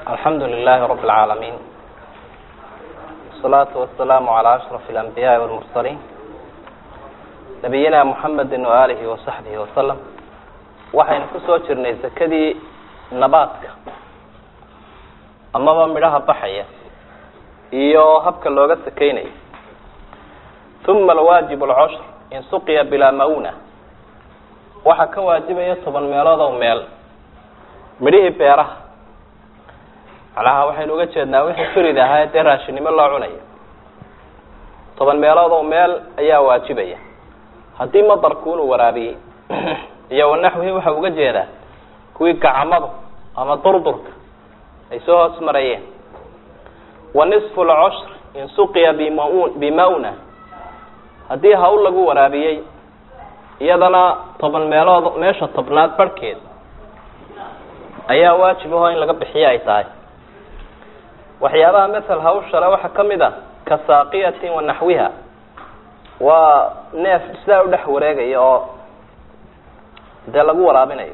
alxamdu lilahi rab اlcaalamiin wasalaatu wasalaamu calaa ashraf اlanbiyaai walmursaliin nabiyina muxamedi waaalihi wasaxbihi wasalam waxaynu kusoo jirnay sekadii nabaadka amaba midhaha baxaya iyo habka looga sekeynayo uma alwaajib alcushr in suqiya bilaa mauna waxaa ka waajibaya toban meelood oo meel midhihii beeraha macnaha waxaynu uga jeednaa wixii firid ahaa dee raashinnimo loo cunayo toban meelood oo meel ayaa waajibaya haddii madarku inuu waraabiyey iyo wanaxwihi waxa uga jeedaa kuwii gacamadu ama durdurka ay soo hoos marayeen wa nisfu lcushr in suqiya bim bimawna haddii hawl lagu waraabiyey iyadana toban meelood meesha tobnaad barhkeed ayaa waajib aho in laga bixiyo ay tahay waxyaabaha masel hawshale waxaa ka mid a ka saaqiyatin wa naxwiha waa neef sidaa u dhex wareegaya oo dee lagu waraabinayo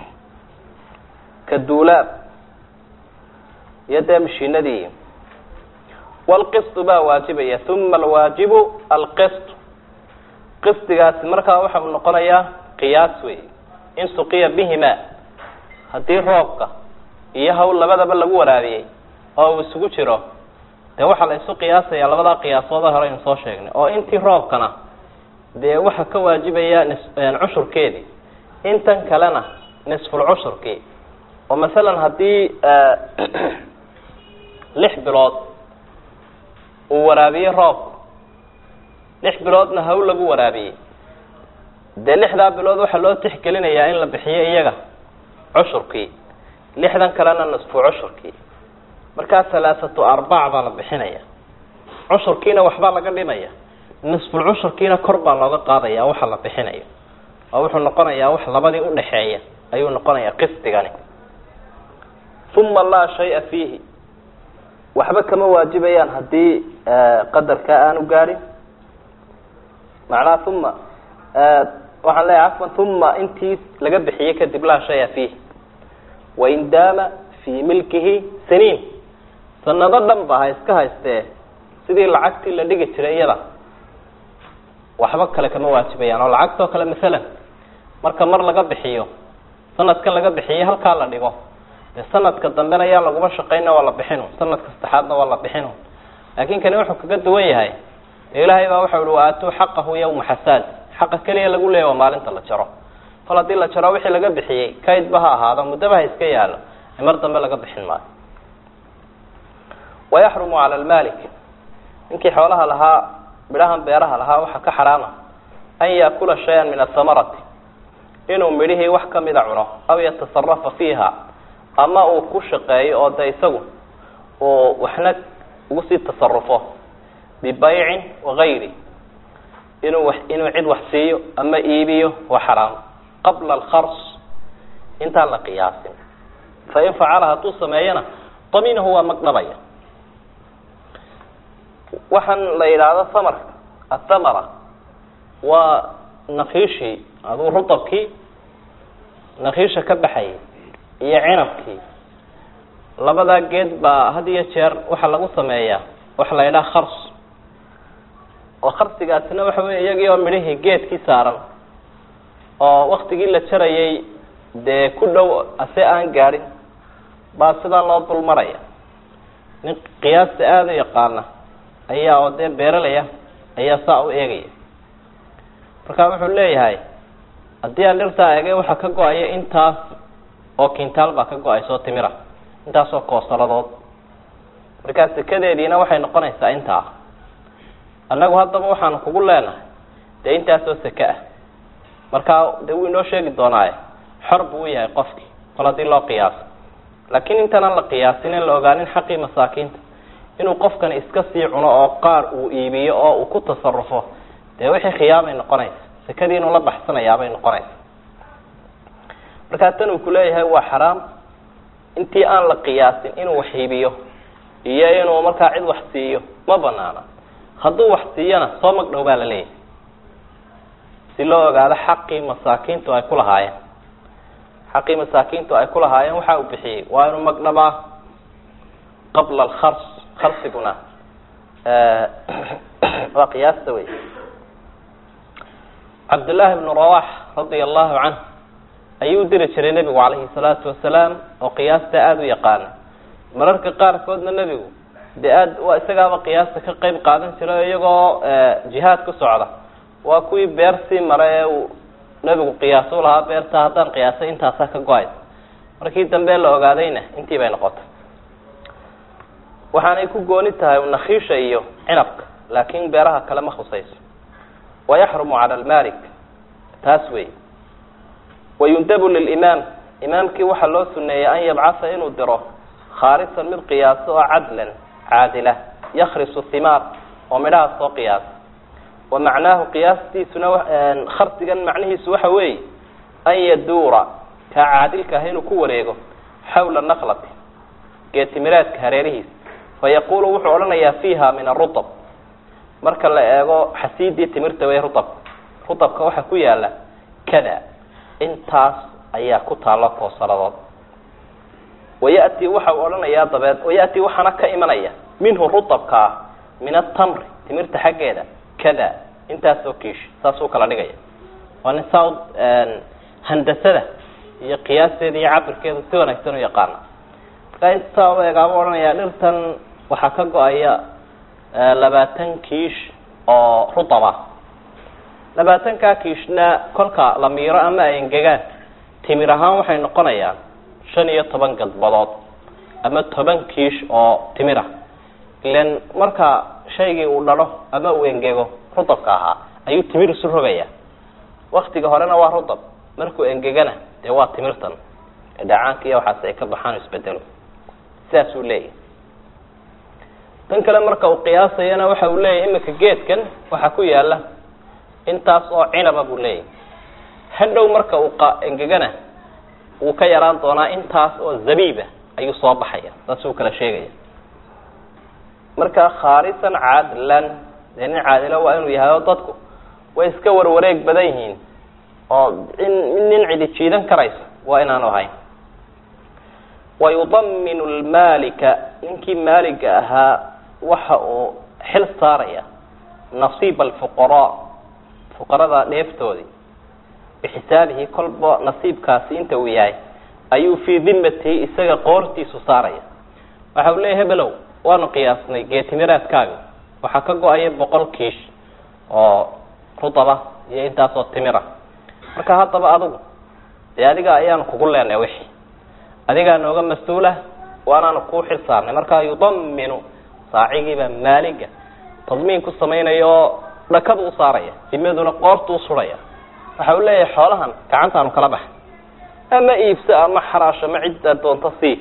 ka duulaab iyo dee mashiinadii walqistu baa waajibaya uma alwaajibu alqist qistigaasi markaa waxa uu noqonayaa qiyaas wey in suqiya bihima haddii roobka iyo hawl labadaba lagu waraabiyey oo uu isugu jiro dee waxaa la isu qiyaasaya labadaa qiyaasood hore aynu soo sheegnay oo intii roobkana dee waxaa ka waajibaya nis cushurkeedii intan kalena nisful cushurkii oo masalan haddii lix bilood uu waraabiyey roobka lix biloodna hawl lagu waraabiyey dee lixdaa bilood waxaa loo tixgelinayaa in la bixiyo iyaga cushurkii lixdan kalena nisfu cushurkii markaa halaathatu arbac baa la bixinaya cushurkiina waxbaa laga dhimaya nisful cushurkiina kor baa looga qaadaya waxa la bixinayo oo wuxuu noqonayaa wax labadii udhaxeeya ayuu noqonayaa qisdigani uma laa shaya fiihi waxba kama waajibayaan haddii qadarkaa aanu gaadhin macnaha uma waxaan leeyahay cafwan uma intii laga bixiyey kadib laa shaya fiihi wain daama fii milkihi saniin sanado dhan ba ha iska haystee sidii lacagtii la dhigi jiray iyada waxba kale kama waajibayaan oo lacagtoo kale masalan marka mar laga bixiyo sanadkan laga bixiyey halkaa la dhigo dee sanadka dambena ayaa laguma shaqayna waa la bixinu sanadka saddexaadna waa la bixinu laakin kani wuxuu kaga duwan yahay dee ilaahay baa waxau ihi waatuu xaqahu yawma xasaad xaqa keliya lagu leeya waa maalinta la jaro fal haddii la jaro wixii laga bixiyey kaydba ha ahaado muddaba ha iska yaalo mar dambe laga bixin maayo wayaxrumu cala almalik ninkii xoolaha lahaa midhahan beeraha lahaa waxaa ka xaraama an yaakula shayan min athamarati inuu midhihii wax kamida cuno aw yatasarafa fiiha ama uu ku shaqeeyo oo de isagu uu waxna ugu sii tasarufo bibaycin wagayri inuu wa inuu cid wax siiyo ama iibiyo waa xaraam qabla alkhars intaan la qiyaasin fain facala hadduu sameeyana daminahu waa magdhabaya waxaan la yidhaahdo hamarka athamara waa nakiishii aduu rutabkii nakiisha ka baxayay iyo cinabkii labadaa geed baa had iyo jeer waxaa lagu sameeyaa waxa la yidhaha khars oo kharsigaasina waxa wey iyagii oo midhihii geedkii saaran oo waktigii la jarayay dee ku dhow ase aan gaadhin baa sidaa loo dul maraya nin qiyaasta aada u yaqaana ayaa oo dee beeralaya ayaa saa u eegaya marka wuxuu leeyahay haddii aan dhirtaa eegay waxaa ka go-aya intaas oo kintaal baa ka go-aysa oo timira intaas oo koosaladood markaa sekadeediina waxay noqonaysaa intaa annagu haddaba waxaanu kugu leenahay dee intaasoo seke ah markaa dee wuu inoo sheegi doonaaye xor buu u yahay qofkii kol haddii loo qiyaaso laakiin intaanaan la qiyaasin in la ogaanin xaqii masaakiinta inuu qofkani iska sii cuno oo qaar uu iibiyo oo uu ku tasarufo dee wixii khiyaamay noqonaysa sekadii inuu la baxsanayaabay noqonaysa markaa tan uu kuleeyahay waa xaraam intii aan la qiyaasin inuu wax iibiyo iyo inuu markaa cid wax siiyo ma banaana hadduu wax siiyana soo magdhow baa la leeyahay si loo ogaado xaqii masaakiintu ay ku lahaayeen xaqii masaakiintu ay ku lahaayeen waxa uu bixiyey waa inuu magdhabaa qabla alkhars kharsiguna waa qiyaasta wey cabdullaahi bnu rawax radia allahu canh ayuu diri jiray nebigu calayhi salaatu wasalaam oo qiyaasta aada u yaqaana mararka qaarkoodna nebigu dee aad waa isagaaba qiyaasta ka qeyb qaadan jiray iyagoo jihaad ku socda waa kuwii beer sii mara ee uu nebigu qiyaasu lahaa beerta haddaan qiyaasay intaasaa ka go-aysa markii dambe la ogaadayna intii bay noqotay waxaanay ku gooni tahay nakhiisha iyo cinabka laakin beeraha kale ma khusayso wayaxrumu cala almalik taas wey wayundabu lilimaam imaamkii waxaa loo suneeyey an yabcasa inuu diro khaalisan mid qiyaaso oo cadlan caadila yakrisu himaar oo midhaha soo qiyaasa wa macnaahu qiyaastiisuna kharsigan macnihiisu waxa weeye an yaduura kaa caadilka ah inuu ku wareego xawla naqlati geetimireedka hareerihiisa fayaqulu wuxuu odhanayaa fiiha min arutab marka la eego xasiidii timirta wey rutab rutabka waxaa ku yaala kada intaas ayaa ku taalo koosaradood wayati waxa uu odhanayaa dabeed wayati waxaana ka imanaya minhu rutabka ah min atamri timirta xaggeeda kada intaasoo kiish saasuu kala dhigaya waa nin saa handasada iyo qiyaasteeda iyo cabirkeeda si wanaagsan u yaqaana markaa intaa u eegaaba odhanayaa dhirtan waxaa ka go-aya labaatan kiish oo rutab ah labaatankaa kiishna kolka la miiro ama ay engegaan timir ahaan waxay noqonayaan shan iyo toban gadbadood ama toban kiish oo timir ah ilan marka shaygii uu dhalo ama uu engego rutabka ahaa ayuu timir isu rogaya waktiga horena waa rutab markuu engegana dee waa timirtan dhacaanka iyo waxaas ay ka baxaan isbedelo sidaasuu leeyahy tan kale marka uu qiyaasayana waxa uu leeyahy imika geedkan waxaa ku yaala intaas oo cinaba buu leeyahy hadhow marka uu engegana wuu ka yaraan doonaa intaas oo zabiiba ayuu soo baxaya saasuu kala sheegaya marka khaalisan caadilan dee nin caadilo waa inuu yahay oo dadku way iska warwareeg badan yihiin oo in nin cidi jiidan karayso waa inaanu ahayn wayudaminu lmaalika ninkii maaliga ahaa waxa uu xil saaraya nasiiba alfuqaraa fuqarada dheeftoodii bixisaabihi kolba nasiibkaasi inta uu yahay ayuu fii dimatihi isaga qoortiisu saaraya waxa uu leeyahy hebelow waanu qiyaasnay geetimiraadkaaga waxaa ka go-aya boqol kiish oo rudaba iyo intaasoo timira marka haddaba adigu dee adiga ayaanu kugu leenay wixii adigaa nooga mas-uulah waanaanu kuu xil saarnay markaa yudaminu saacigiiba maaliga tadmiin ku samaynaya oo dhakadu u saaraya dimaduna qoortu usuraya waxa uu leeyahay xoolahan gacantaanu kala baxay ama iibso ama xaraasho ma cidda doonto sii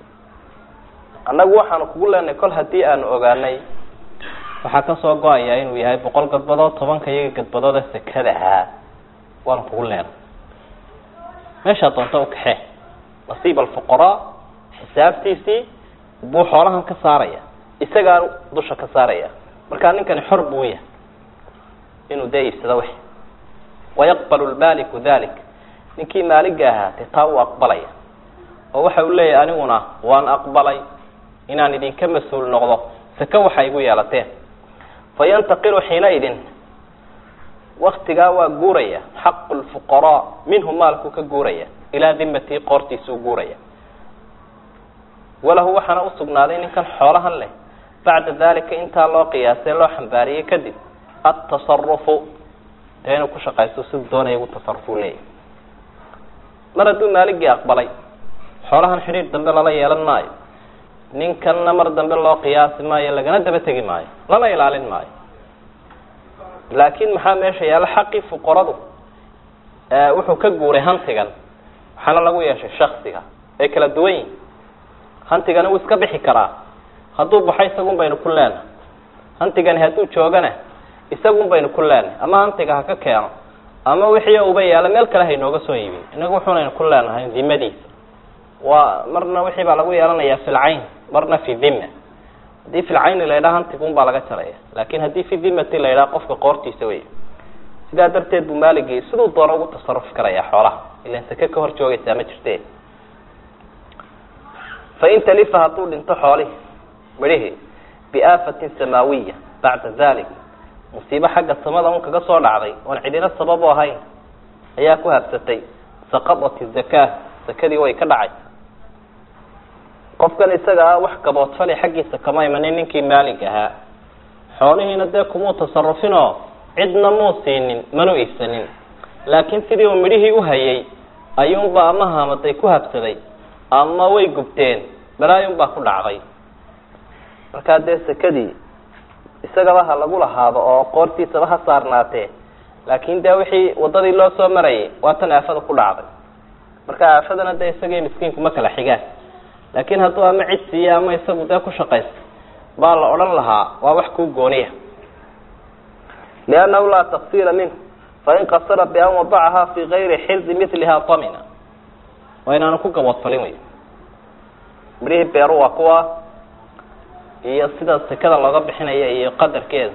annagu waxaanu kugu leenahay kol haddii aanu ogaanay waxaa kasoo go-aya inuu yahay boqol gadbadood tobanka iyaga gadbadood ee sekada ahaa waanu kugu leenay meeshaa doonta u kaxee nasiib alfuqaraa xisaabtiisii buu xoolahan ka saaraya isagaa dusha ka saaraya markaa ninkani xor buu yahay inuu dee iibsado wix wayaqbalu lmaaliku dalik ninkii maaliga ahaa dee taa uu aqbalaya oo waxa uu leeyahay aniguna waan aqbalay inaan idinka mas-uul noqdo seke waxa igu yeelateen fayantaqilu xiinaidin waktigaa waa guuraya xaqu lfuqaraa minhu maalkuu ka guuraya ilaa dimatii qoortiisuu guuraya walahu waxaana usugnaaday ninkan xoolahan leh bacda dalika intaa loo qiyaasay loo xambaariyey kadib atasarufu dee inuu ku shaqaysto siduu doonaya ugu tasarufuu leeyahy mar hadduu maaligii aqbalay xoolahan xidhiir dambe lala yeelan maayo ninkanna mar dambe loo qiyaasi maayo lagana daba tegi maayo lana ilaalin maayo laakin maxaa meesha yaalla xaqii fuqaradu wuxuu ka guuray hantigan waxaana lagu yeeshay shaksiga ay kala duwan yihin hantigani wuu iska bixi karaa hadduu baxo isagun baynu ku leenahay hantigani hadduu joogana isagun baynu ku leenahay ama hantiga ha ka keeno ama wixii uba yaala meel kale haynooga soo iibin inagu wuxuunaynu ku leenahay dimadiisa waa marna wixii baa lagu yeelanayaa fi lcayn marna fi dhima haddii fi lcayni la yidhaha hantigun baa laga jaraya lakin haddii fi dhimati la yidhaha qofka qoortiisa wey sidaa darteed buu maaligii siduu doono ugu tasarufi karaya xoolaha ilan sake ka hor joogaysaa ma jirte fain talifa hadduu dhinto xoolihi midhihii biaafatin samaawiya bacda dalik musiibo xagga samada un kaga soo dhacday oon cidina sabab u ahayn ayaa ku habsatay saqadat zakaa sakadii way ka dhacay qofkan isaga ah wax gaboodfali xaggiisa kama imanin ninkii maalig ahaa xoolihiina dee kumuu tasarufinoo cidna muu siinin manu iibsanin laakiin sidii uu midhihii uhayay ayuunbaa ama hamaday ku habsaday ama way gubteen balaayunbaa ku dhacday markaa dee sakadii isagaba ha lagu lahaado oo qoortiisaba ha saarnaatee laakin dee wixii wadadii loo soo marayay waa tan aafada ku dhacday marka aafadana dee isagii miskiinku ma kala xigaan laakin hadduu ama cid siiya ama isagu dee ku shaqaysta baa la odhan lahaa waa wax kuu gooniya liannahu laa taqsira minh fain qasara bian wadacaha fi gayri xirdi miliha tamina waa inaanu ku gaboodfalin wey midhihii beeru waa kuwa iyo sida sekada looga bixinaya iyo qadarkeeda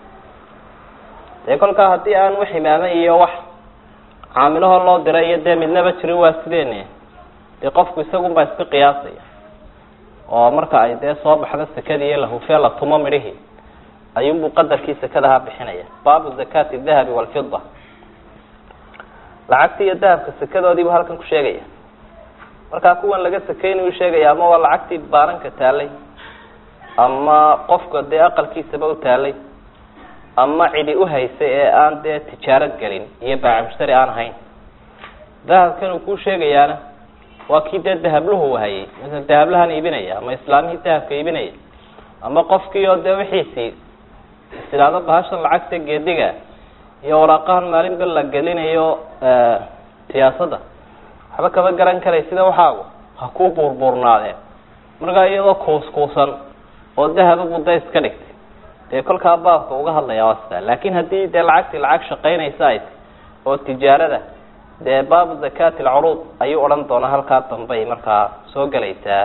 dee kolkaa haddii aan wax imaama iyo wax caamilahoo loo diray iyo dee midnaba jirin waa sideene dee qofku isagunbaa iska qiyaasaya oo marka ay dee soo baxdo sekadii iyo lahufee la tumo midhihii ayuunbuu qadarkii sekadaha bixinaya baabu zakati dahabi walfida lacagtii iyo dahabka sekadoodiibu halkan ku sheegaya markaa kuwan laga sakeynayu sheegaya ama waa lacagtii baaranka taalay ama qofka dee aqalkiisaba u taalay ama cidi uhaysay ee aan dee tijaarad gelin iyo baaca mushtari aan ahayn dahabkan uu kuu sheegayaana waa kii dee dahabluhu hayay masala dahablahan iibinaya ama islaamihii dahabka iibinaya ama qofkii oo dee wixiisii istilaado bahashan lacagta geediga iyo waraaqahan maalinba la gelinayo siyaasadda waxba kama garan karay sida waxaagu ha kuu buurbuurnaadeen markaa iyadoo kuuskuusan oo dahaba budda iska dhigtay dee kolkaa baabka uga hadlaya waa sidaa laakin haddii dee lacagtii lacag shaqaynaysa ay tay oo tijaarada dee baabu zakati alcuruud ayuu odhan doonaa halkaa dambay markaa soo gelaysaa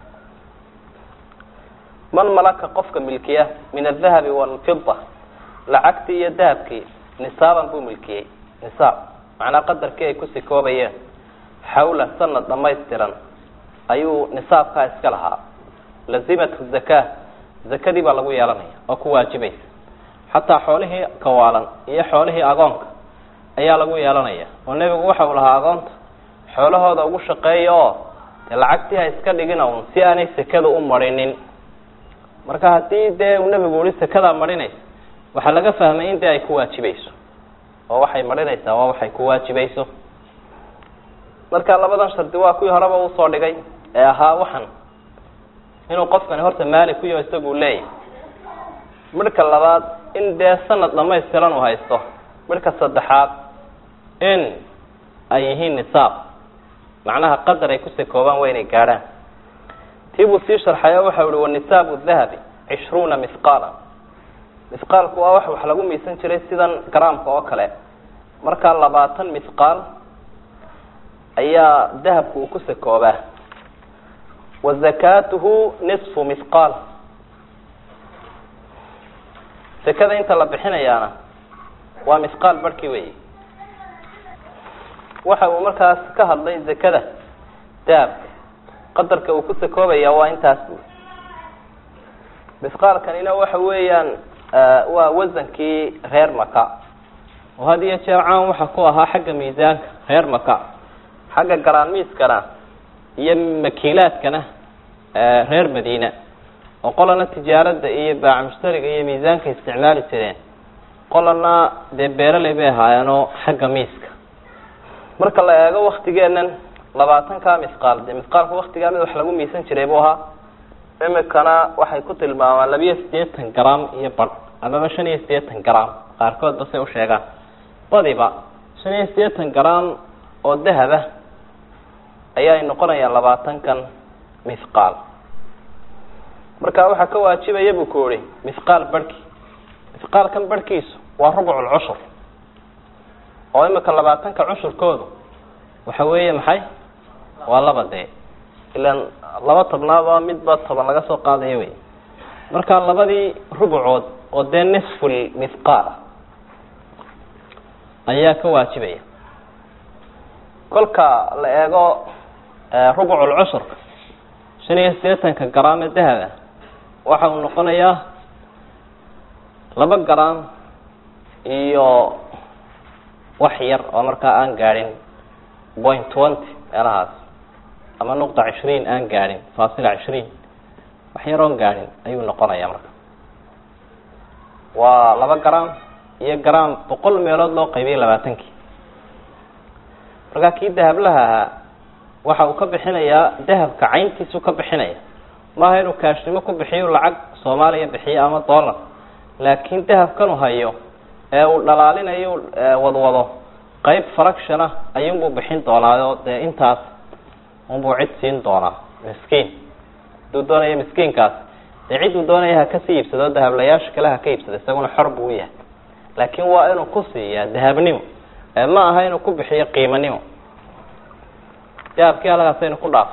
man malaka qofka milkiya min adahabi walfida lacagtii iyo dahabkii nisaaban buu milkiyey nisaab macnaa qadarkii ay ku sikoobayeen xawla sanad dhamaystiran ayuu nisaabkaa iska lahaa lazimathu zaka zakadii baa lagu yeelanaya oo ku waajibaysa xataa xoolihii kawaalan iyo xoolihii agoonka ayaa lagu yeelanaya oo nebigu waxa uu lahaa agoonta xoolahooda ugu shaqeeya oo dee lacagtii ha iska dhigin un si aanay sekada u marinin marka haddii dee uu nebigu uhi sekadaa marinaysa waxaa laga fahmay in dee ay ku waajibayso oo waxay marinaysaa waa waxay ku waajibayso marka labadan shardi waa kuwii horeba usoo dhigay ee ahaa waxan inuu qofkani horta maali ku yaho isagu leeyahy midhka labaad in dee sanad dhamaystiran uu haysto midhka saddexaad in ay yihiin nisaab macnaha qadar ay ku sakoobaan waa inay gaadhaan tii buu sii sharxayo waxa uhi wanisaabu dahabi cishruuna mihqaala mihqaalku waa wax wax lagu miisan jiray sidan garaamka oo kale markaa labaatan mihqaal ayaa dahabku uu ku sakoobaa wa zakatuhu nisfu mihqaal sekada inta la bixinayaana waa mihqaal barhkii weyi waxa uu markaas ka hadlay zakada dahabka qadarka uu ku sakoobaya waa intaas bu mihqaalkanina waxa weeyaan waa wasankii reer maka oo had iyo jeer caan waxa ku ahaa xagga miisaanka reer maka xagga garaanmiiskana iyo makiilaadkana reer madiina oo qolana tijaarada iyo baaca mushtariga iyo miisaanka isticmaali jireen qolana dee beeraley bay ahaayeenoo xagga miiska marka la eego waktigeenan labaatankaa mihqaal dee mihqaalka waktigaa mid wax lagu miisan jiray buu ahaa imikana waxay ku tilmaamaan labiyo siddeetan gram iyo badh amaba shan iyo siddeetan gram qaarkoodba say usheegaan badiba shan iyo siddeetan gram oo dahaba ayaay noqonayaan labaatankan mihqaal marka waxaa ka waajibaya buu ku ihi mihqaal barhki mihqaalkan barhkiisu waa rubcul cushur oo imika labaatanka cushurkoodu waxa weeye maxay waa laba dee ilaan laba tobnaaba midba toban laga soo qaadayo wey marka labadii rubucood oo dee nisful mihqaal ayaa ka waajibaya kolka la eego rubucul cushurka shan iyo siddeetanka garaame dahaba waxa uu noqonayaa laba garam iyo wax yar oo markaa aan gaadhin point twenty meelahaas ama nuqda cishriin aan gaadhin faasila cishriin wax yar oon gaadhin ayuu noqonayaa marka waa laba garam iyo garam boqol meelood loo qaybiyay labaatankii markaa kii dahablaha ahaa waxa uu ka bixinayaa dahabka cayntiisu ka bixinaya maaha inuu kaashnimo ku bixiyo lacag soomaaliya bixiyo ama dollar laakiin dahabkanu hayo ee uu dhalaalinayo wadwado qeyb fraction ah ayuunbuu bixin doonaayo dee intaas unbuu cid siin doonaa miskiin haduu doonayo miskiinkaas dee cidduu doonaya ha kasii iibsado dahablayaasha kale ha ka iibsado isaguna xor buu yahay laakiin waa inuu ku siiyaa dahabnimo ee ma aha inuu ku bixiyo qiimanimo dahabkii halkaasaynu ku dhaafo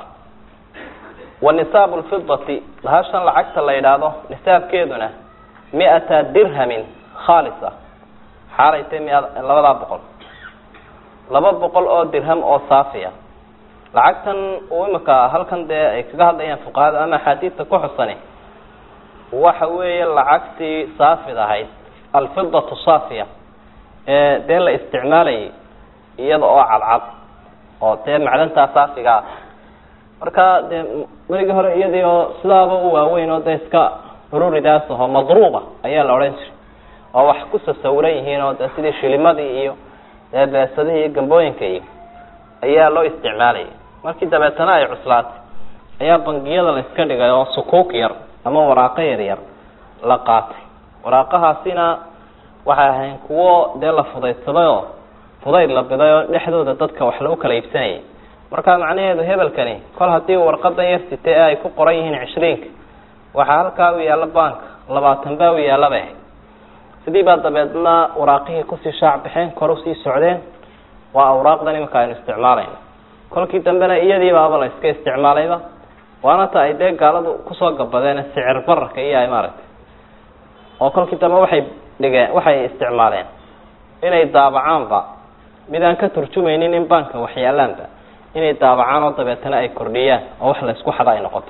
wa nisaabu lfidati bahashan lacagta la yidhaahdo nisaabkeeduna mi-ata dirhamin khaalisa xaalay tay mi labadaa boqol laba boqol oo dirham oo saafiya lacagtan uu imika halkan dee ay kaga hadlayaan fuqahada ama axaadiista ku xusani waxa weeye lacagtii saafid ahayd alfidatu saafiya ee dee la isticmaalayay iyada oo cadcad oo dee macdantaa saafiga ah marka dee marigii hore iyadii oo sidaaba u waaweyn oo dee iska ururidaas aho madruuba ayaa la odhan jiray oo wax ku sasawiran yihiin oo dee sidii shilimadii iyo dee beesadihii iyo gambooyinka iyo ayaa loo isticmaalayay markii dabeetana ay cuslaatay ayaa bangiyada la iska dhigay oo sukuuk yar ama waraaqo yar yar la qaatay waraaqahaasina waxay ahayn kuwo dee la fudaydsaday oo fudayd la biday oo dhexdooda dadka wax lagu kala iibsanayay marka macnaheedu hebelkani kol haddii warqadan yar sitay ee ay ku qoran yihiin cishriinka waxaa halkaa u yaalla bank labaatan baa u yaallaba ahayd sidii baa dabeedna waraaqihii kusii shaac baxeen kor usii socdeen waa awraaqdan iminka aynu isticmaalayno kolkii dambena iyadii baaba la iska isticmaalayba waana ta ay dee gaaladu kusoo gabadeen sicir bararka iyo ay maaragtay oo kolkii dambe waxay dhigeen waxay isticmaaleen inay daabacaanba mid aan ka turjumaynin in banka waxyaalaanba inay daabacaan oo dabeetana ay kordhiyaan oo wax la isku xada ay noqoto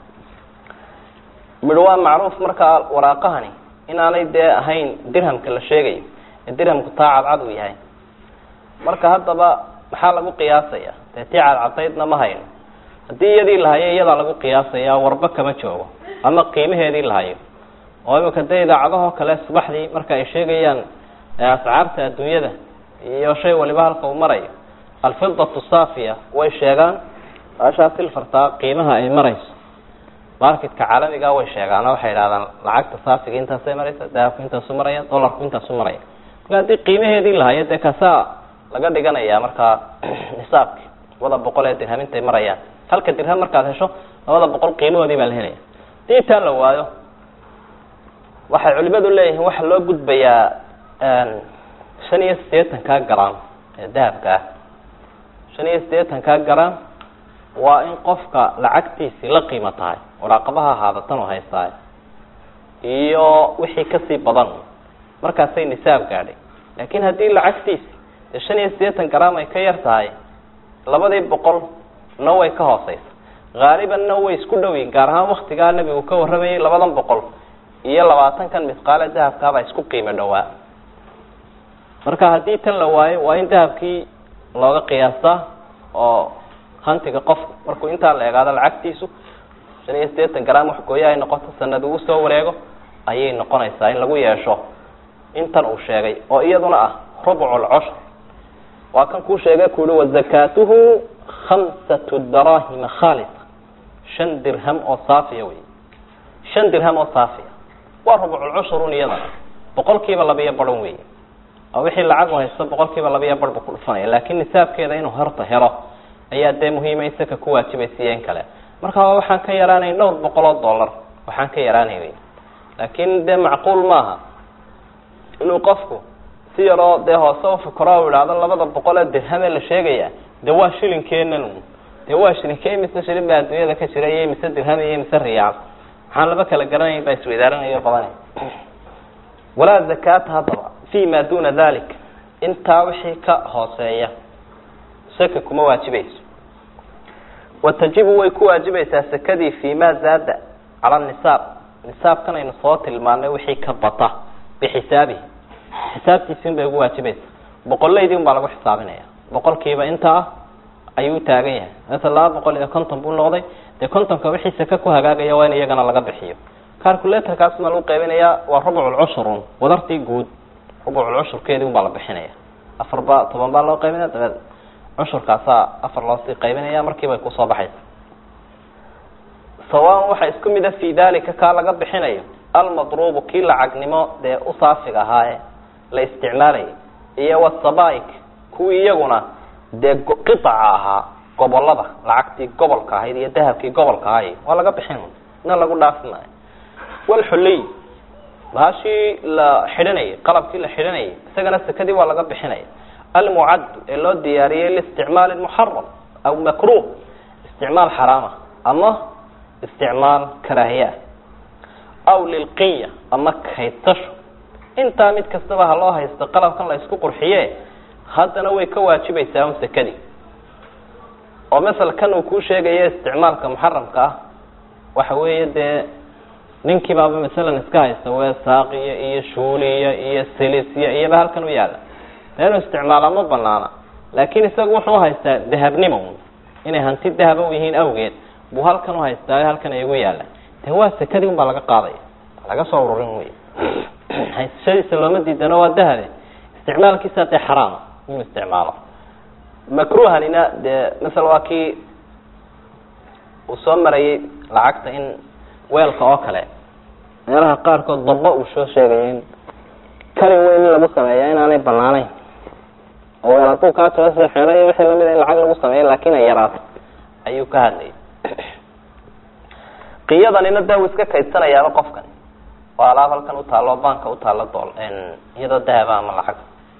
midh waa macruuf markaa waraaqahani inaanay dee ahayn dirhamka la sheegayo ee dirhamku taa cadcad uu yahay marka haddaba maxaa lagu qiyaasaya dee tii cadcadaydna ma hayno haddii iyadii la hayo iyadaa lagu qiyaasaya warba kama joogo ama qiimaheedii la hayo oo imika dee idaacadahoo kale subaxdii marka ay sheegayaan ascaarta adduunyada iyo shay waliba halka uu marayo alfidatu saafiya way sheegaan ashaa silfartaa qiimaha ay marayso marketka caalamiga way sheegaan oo waxay idhahdaan lacagta saafiga intaasay maraysa dahabku intaasu maraya dolarku intaasu maraya marka haddii qiimaheedii lahayo dee kasaa laga dhiganaya markaa nisaabki labada boqol ee dirham intay marayaan halka dirham markaad hesho labada boqol qiimahoodii baa la helaya hadii intaa la waayo waxay culimadu leeyihiin waxaa loo gudbayaa shan iyo siddeetankaa garam ee dahabka ah shan iyo siddeetankaa garam waa in qofka lacagtiisii la qiimo tahay waraaqabaha ahaadatan oo haystaay iyo wixii kasii badan markaasay nisaab gaadhay laakiin haddii lacagtiisi dee shan iyo siddeetan garam ay ka yar tahay labadii boqol na way ka hooseysa haalibanna way isku dhowiin gaar ahaan waktigaa nebigu ka warramayay labadan boqol iyo labaatankan misqaale dahabkaabaa isku qiimo dhowaa marka haddii tan la waayo waa in dahabkii looga qiyaastaa oo hantiga qofku markuu intaa la eegaado lacagtiisu shan iyo siddeetan garam wax gooyo ay noqoto sanad uu soo wareego ayay noqonaysaa in lagu yeesho intan uu sheegay oo iyaduna ah rubcu lcushr waa kan kuu sheegay ku uhi wazakaatuhu khamsatu darahima khaalisa shan dirham oo saafiya wey shan dirham oo saafiya waa rubculcushrun iyadana boqol kiiba labiyo baran wey oo wixii lacag u haysto boqol kiiba labiyo bar bu ku dhufanaya laakiin nisaabkeeda inuu horta helo ayaa dee muhiima isaka ku waajibaysiiyo in kale marka waxaan ka yaraanay dhowr boqol oo dollar waxaan ka yaraanay wey laakiin dee macquul maaha inuu qofku si yaroo dee hoose ufikro u idhaahdo labada boqol ee dirham ee la sheegaya dee waa shilinkeenan dee waa shilinkee mise shilin baa adduunyada ka jira iyo mise dirham iyo mise riyaal waxaan laba kala garanay baa isweydaaranayo badan walaa zakaata haddaba fi ma duna dalik intaa wixii ka hooseeya saka kuma waajibayso watajibu way ku waajibaysaa sakadii fi ma zaada cala nisaab nisaabkan aynu soo tilmaanay wixii ka bata bixisaabihi xisaabtiisi un bay ugu waajibaysa boqolaydii un baa lagu xisaabinaya boqolkiiba inta ah ayuu taagan yahay masala laba boqol iyo konton buu noqday dee kontonka wixii saka ku hagaagaya waa in iyagana laga bixiyo calculatorkaasna lagu qaybinayaa waa rubculcushrun wadartii guud rubculcushurkeedii un baa la bixinaya afar ba toban baa loo qaybinaya dabeed cushurkaasaa afar loosii qaybinaya markiibay kusoo baxaysa sawaan waxaa isku mid a fi dalika kaa laga bixinayo almadruubu kii lacagnimo dee u saafiga ahaaye la isticmaalayay iyo wasabaik kuwii iyaguna dee qiaca ahaa gobolada lacagtii gobolka ahayd iyo dahabkii gobolka ahay waa laga bixin ina lagu dhaafi maayo walxuliy bahashii la xidhanayay qalabkii la xidhanayay isagana sekadii waa laga bixinaya almucaddu ee loo diyaariyey liisticmaali muxaram aw makruh isticmaal xaraama ama isticmaal karaahiyaa aw lilqinya ama kaydtasho intaa mid kastaba ha loo haysto qalabkan la isku qurxiye haddana way ka waajibaysaa un sekadii oo masel kan uu kuu sheegayo isticmaalka muxaramka ah waxa weeye dee ninkii baaba masalan iska haysta weesaaqiya iyo shuuliya iyo silisya iyoba halkan u yaalla dee inuu isticmaala ma banaana laakiin isagu wuxuu haystaa dahabnimo inay hanti dahaba u yihiin awgeed buu halkan uhaystaa halkan ay ugu yaalla de waa sekadii un baa laga qaadaya laga soo ururin wey haysashadiisa looma diidano waa dahabe isticmaalkiisa dee xaraama inuu isticmaalo makruhanina dee masala waa kii uu soo marayay lacagta in weelka oo kale meelaha qaarkood dabo uu soo sheegayo in kalin weyn in lagu sameeya inaanay banaanayn oo weel hadduu kaa jaba sida xeelo iyo wixii lamid a in lacag lagu sameeyo laakin ay yaraato ayuu ka hadlayay qiyadanina dee uu iska kaydsanayaaba qofkan oo alaab halkan utaalo banka utaalo dool iyadoo dahaba ama lacag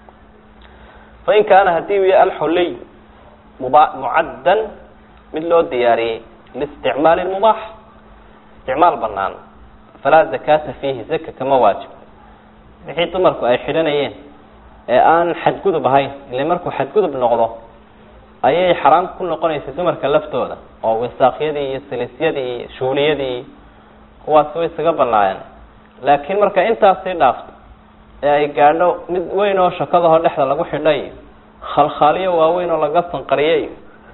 fain kaana hadii u yahay alxuliy muba mucaddan mid loo diyaariyey liisticmaali mubaax isticmaal banaan falaa zakata fiihi zaka kama waajib wixii dumarku ay xidhanayeen ee aan xadgudub ahayn ile markuu xadgudub noqdo ayay xaraam ku noqonaysa dumarka laftooda oo wisaaqyadii iyo silisyadii iyo shuuliyadii kuwaas way isaga banaayeen laakiin marka intaasii dhaafto ee ay gaadho mid weyn oo shakadahoo dhexda lagu xidhay khalkhaaliyo waaweyn oo laga sanqariyay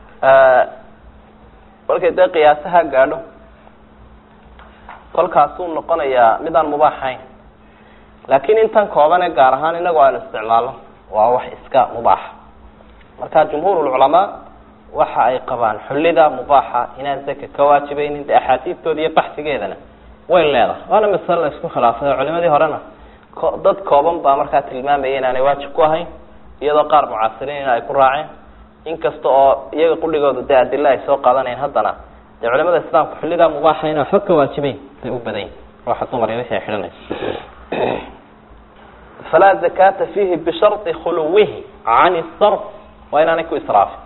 markay dee qiyaasaha gaadho kolkaasuu noqonayaa mid aan mubaaxayn laakiin intan koobane gaar ahaan inagu aynu isticmaalno waa wax iska mubaaxa marka jumhuurulculamaa waxa ay qabaan xullida mubaaxa inaan zaka ka waajibaynin de axaadiistooda iyo baxsigeedana way leedahay waana masale la isku khilaafay oo culimadii horena dad kooban baa markaa tilmaamaya inaanay waajib ku ahayn iyadoo qaar mucaasiriin ay ku raaceen inkasta oo iyaga qudhigooda dee adila ay soo qaadanayeen haddana dee culimada islaamka xullidaa mubaaxa inaan xog ka waajibeyn bay u badan yihin ruuxa dumar iyo wixii ay xidhanayso falaa zakata fiihi bishardi khuluwihi can sarf waa inaanay ku israafin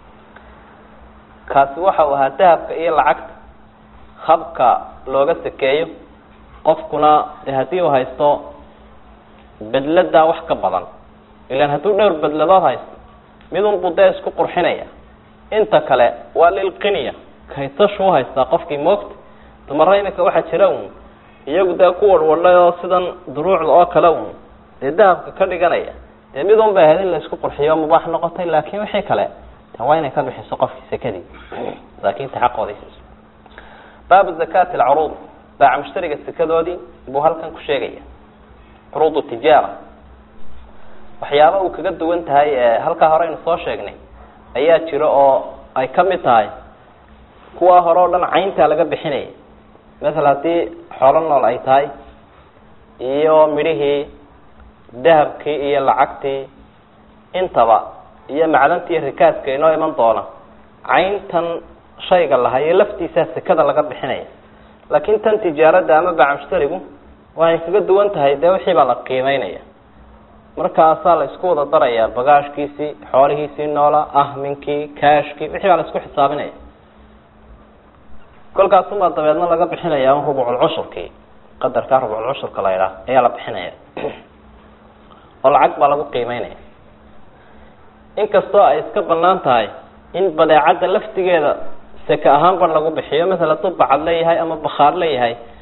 kaasi waxa uu ahaa dahabka iyo lacagta habka looga sakeeyo qofkuna de haddii uu haysto bedladaa wax ka badan ilan hadduu dhowr bedladood haysto midun buu dee isku qurxinaya inta kale waa lilqinya kaytashu uhaystaa qofkii moogta dumara imika waxaa jira un iyagu dee ku warwadhay oo sidan duruucda oo kale un dee dahabka ka dhiganaya dee midun bay ahayd in la isku qurxiyo mubaax noqotay laakin wixii kale de waa inay ka bixiso qofkii sekadii masaakiinta xaqooday siiso baabu zakati alcuruud baaca mushtariga sekadoodii buu halkan ku sheegaya curuud tijaara waxyaaba uu kaga duwan tahay halkaa hore aynu soo sheegnay ayaa jira oo ay ka mid tahay kuwa hore o dhan cayntaa laga bixinaya masala haddii xoolo nool ay tahay iyo midhihii dahabkii iyo lacagtii intaba iyo macdantii rikaaska inoo iman doona cayntan shayga lahayo laftiisaa sekada laga bixinaya laakiin tan tijaarada ama baaca mushtarigu waxay kaga duwan tahay dee wixii baa la qiimeynaya markaasaa la isku wada darayaa bagaashkiisii xoolihiisii noola ahminkii kaashkii wixii baa la isku xisaabinaya kolkaasumaa dabeedna laga bixinaya rubculcushurkii qadarkaa rubculcushurka la idhaah ayaa la bixinaya oo lacag baa lagu qiimeynaya inkastoo ay iska banaan tahay in badeecadda laftigeeda seke ahaan bar lagu bixiyo masala hadduu bacad leeyahay ama bakhaar leeyahay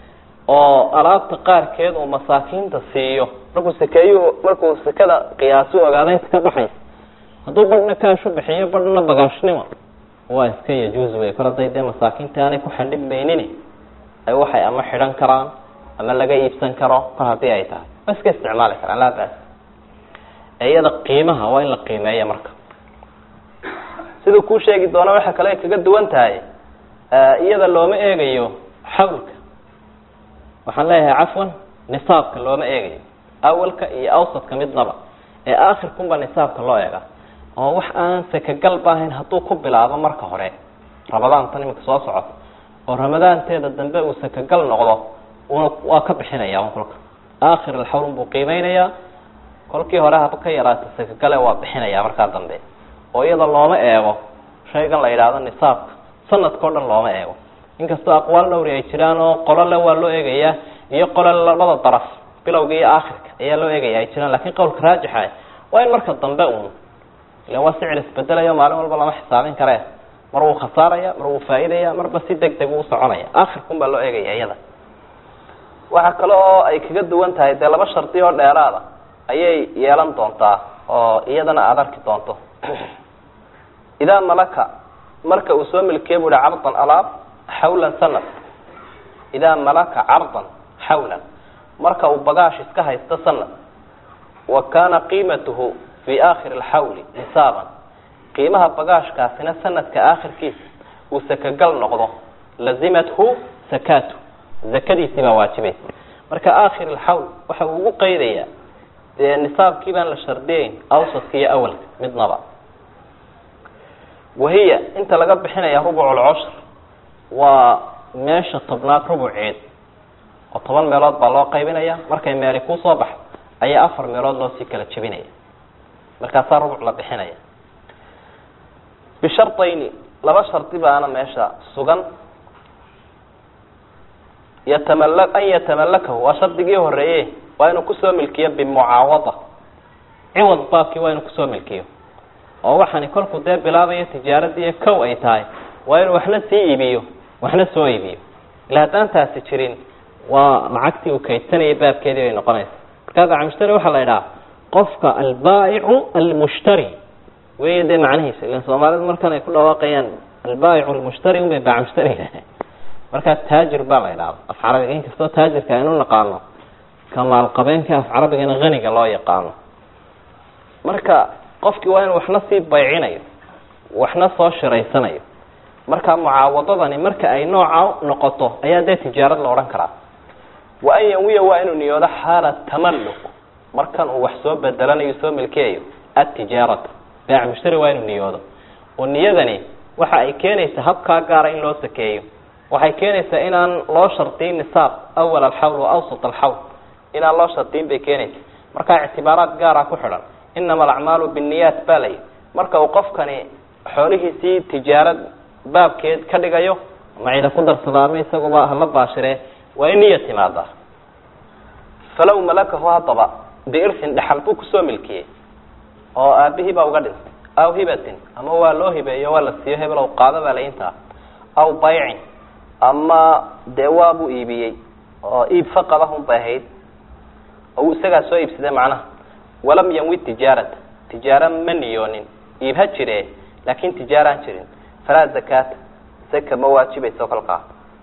oo alaabta qaarkeed uu masaakiinta siiyo markuu sakeeyuhu markuu sekada qiyaasu ogaada inta ka baxaysa hadduu badhna kaashu bixiyo badhna bagaashnimo waa iska yajuus wey kor haday dee masaakiinta aanay ku xandhibmaynin ay waxay ama xidhan karaan ama laga iibsan karo kor haddii ay tahay waa iska isticmaali karaan laa baas iyada qiimaha waa in la qiimeeya marka siduu kuu sheegi doona waxa kale ay kaga duwan tahay iyada looma eegayo xawlka waxaan leeyahay cafwan nisaabka looma eegayo awalka iyo awsadka midnaba ee aakhirkunba nisaabka loo eega oo wax aan sakagalba ahayn hadduu ku bilaabo marka hore ramadaantan iminka soo socoto oo ramadaanteeda dambe uu sakagal noqdo una waa ka bixinaya un kolka aakhir alxawl buu qiimeynayaa kolkii hore haba ka yaraata sakagale waa bixinaya markaa dambe oo iyada looma eego shaygan la yidhaahdo nisaabka sanadka o dhan looma eego inkastoo aqwaal dhowri ay jiraan oo qolo le waa loo eegayaa iyo qolo labada daraf bilowga iyo aakhirka ayaa loo eegaya ay jiraan lakin qowlka raajixa waa in marka dambe uun ila waa sicir isbedelayo maalin walba lama xisaabin karee mar wuu khasaaraya mar wuu faa'iidaya marba si deg deg uu soconaya aakhirkun baa loo eegaya iyada waxaa kale oo ay kaga duwan tahay dee laba shardi oo dheeraada ayay yeelan doontaa oo iyadana aada arki doonto idaa malaka marka uu soo milkiye bu uhi cardan alaab xawlan sanad idaa malaka cardan xawlan marka uu bagaash iska haysto sanad wa kaana qiimatuhu fi aakhiri alxawli nisaaban qiimaha bagaashkaasina sanadka aakhirkiisa uu sakagal noqdo lazimathu sakaatu zakadiisii baa waajibaysa marka aakhir alxawl waxa uu ugu qeydayaa dee nisaabkii baan la shardiyeyn awsadka iyo awalka midnaba wahiya inta laga bixinaya rubuc lcushr waa meesha tobnaad rubuceed oo toban meelood baa loo qaybinaya markay meeli kusoo baxdo ayaa afar meelood loo sii kala jebinaya markaasaa rubuc la bixinaya bishardayni laba shardi baana meesha sugan yatamala an yatamallakahu waa shardigii horeeye waa inuu kusoo milkiyo bimucaawada ciwad baabkii waa inuu kusoo milkiyo oo waxaani kolkuu dee bilaabayo tijaaradii kow ay tahay waa inuu waxna sii iibiyo waxna soo iibiyo ila haddaan taasi jirin waa lacagtii uu kaydsanayay baabkeedii bay noqonaysa markaa bacmushtari waxaa la idhaha qofka albaa'icu almushtari wey dee macnihiisa ilan soomaalidu markan ay ku dhawaaqayaan albaa'icu almushtari unbay bacmushtari markaa taajir baa la idhahda af carabiga inkastoo taajirka aynu naqaano kamaalqabeenka af carabigana haniga loo yaqaano marka qofkii waa inuu waxna sii baycinayo waxna soo shiraysanayo marka mucaawadadani marka ay nooca noqoto ayaa dee tijaarad la odhan karaa wa an yanwiya waa inuu niyoodo xaala tamalluk markan uu wax soo bedelanayo soo milkiyayo atijaarata baac mushtari waa inuu niyoodo oo niyadani waxa ay keenaysaa habkaa gaara in loo sakeeyo waxay keenaysaa inaan loo shardiyin nisaab awal alxawl wa awsat alxawl inaan loo shardiyin bay keenaysa markaa ictibaaraad gaara ku xidhan inama alacmaalu binniyaat baa layi marka uu qofkani xoolihiisii tijaarad baabkeed ka dhigayo macida ku darsadaama isaguba hala baashiree waa in niya timaadaa falow malakahu haddaba biirsin dhexal buu kusoo milkiyey oo aabihii baa uga dhintay aw hibatin ama waa loo hibeeyo waa la siiyo hebel qaado baa laintaa aw baycin ama dee waabuu iibiyey oo iib faqadahun bay ahayd oo uu isagaa soo iibsaday macnaha walam yanwi tijaarata tijaara ma niyoonin iib ha jire laakin tijaaraan jirin falaa zakaata saka ma waajibayso kolkaa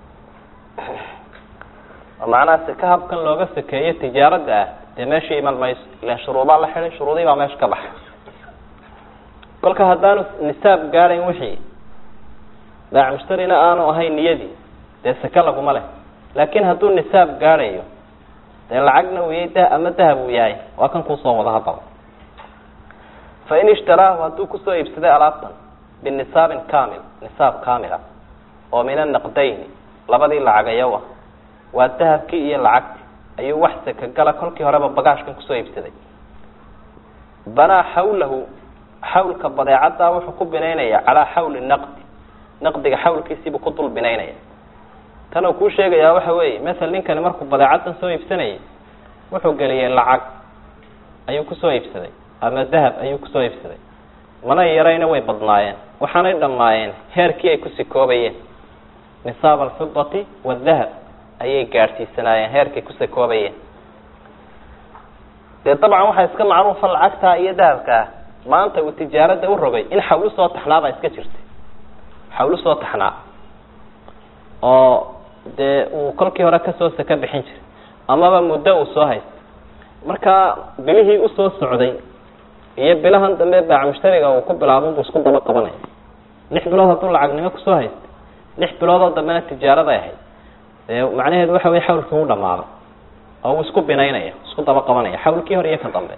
macnaha saka habkan looga sakeeyo tijaarada ah dee meesha iman mayso ilan shuruudaa la xidhay shuruudii baa meesha ka baxay kolka haddaanu nisaab gaadayn wixii baac mushtarina aanu ahayn niyadii dee sake laguma leh laakin hadduu nisaab gaadhayo dee lacagna uu yahay da ama dahab uu yahay waa kan kuusoo wada haddaba fain ishtaraahu hadduu kusoo iibsaday alaabtan binisaabin kamil nisaab kamila oo min anaqdayni labadii lacagayowa waa dahabkii iyo lacagti ayuu wax sakagala kolkii horeba bagaashkan kusoo iibsaday banaa xawlahu xawlka badeecaddaa wuxuu ku binaynaya calaa xawli naqdi naqdiga xawlkiisiibuu ku dul binaynaya tan uu kuu sheegayaa waxa weeye masel ninkani markuu badeecaddan soo iibsanayay wuxuu geliyey lacag ayuu kusoo iibsaday ama dahab ayuu kusoo iibsaday mana yarayna way badnaayeen waxaanay dhammaayeen heerkii ay ku sikoobayeen nisaab alfidati waadahab ayay gaadhsiisanaayeen heerkay ku sakoobayeen dee dabcan waxaa iska macruufa lacagtaa iyo dahabkaa maanta uu tijaarada u rogay in xawlu soo taxnaabaa iska jirtay xawlu soo taxnaa oo dee uu kolkii hore kasoo saka bixin jiray amaba muddo uu soo haystay marka bilihii usoo socday iyo bilahan dambe baac mushtariga uu ku bilaabo buu isku daba qabanaya lix bilood hadduu lacagnimo kusoo haystay lix biloodoo dambena tijaaraday ahayd dee macnaheedu waxa wey xawlkii u dhamaaday oo uu isku binaynaya isku daba qabanaya xawlkii hore iyo ka dambe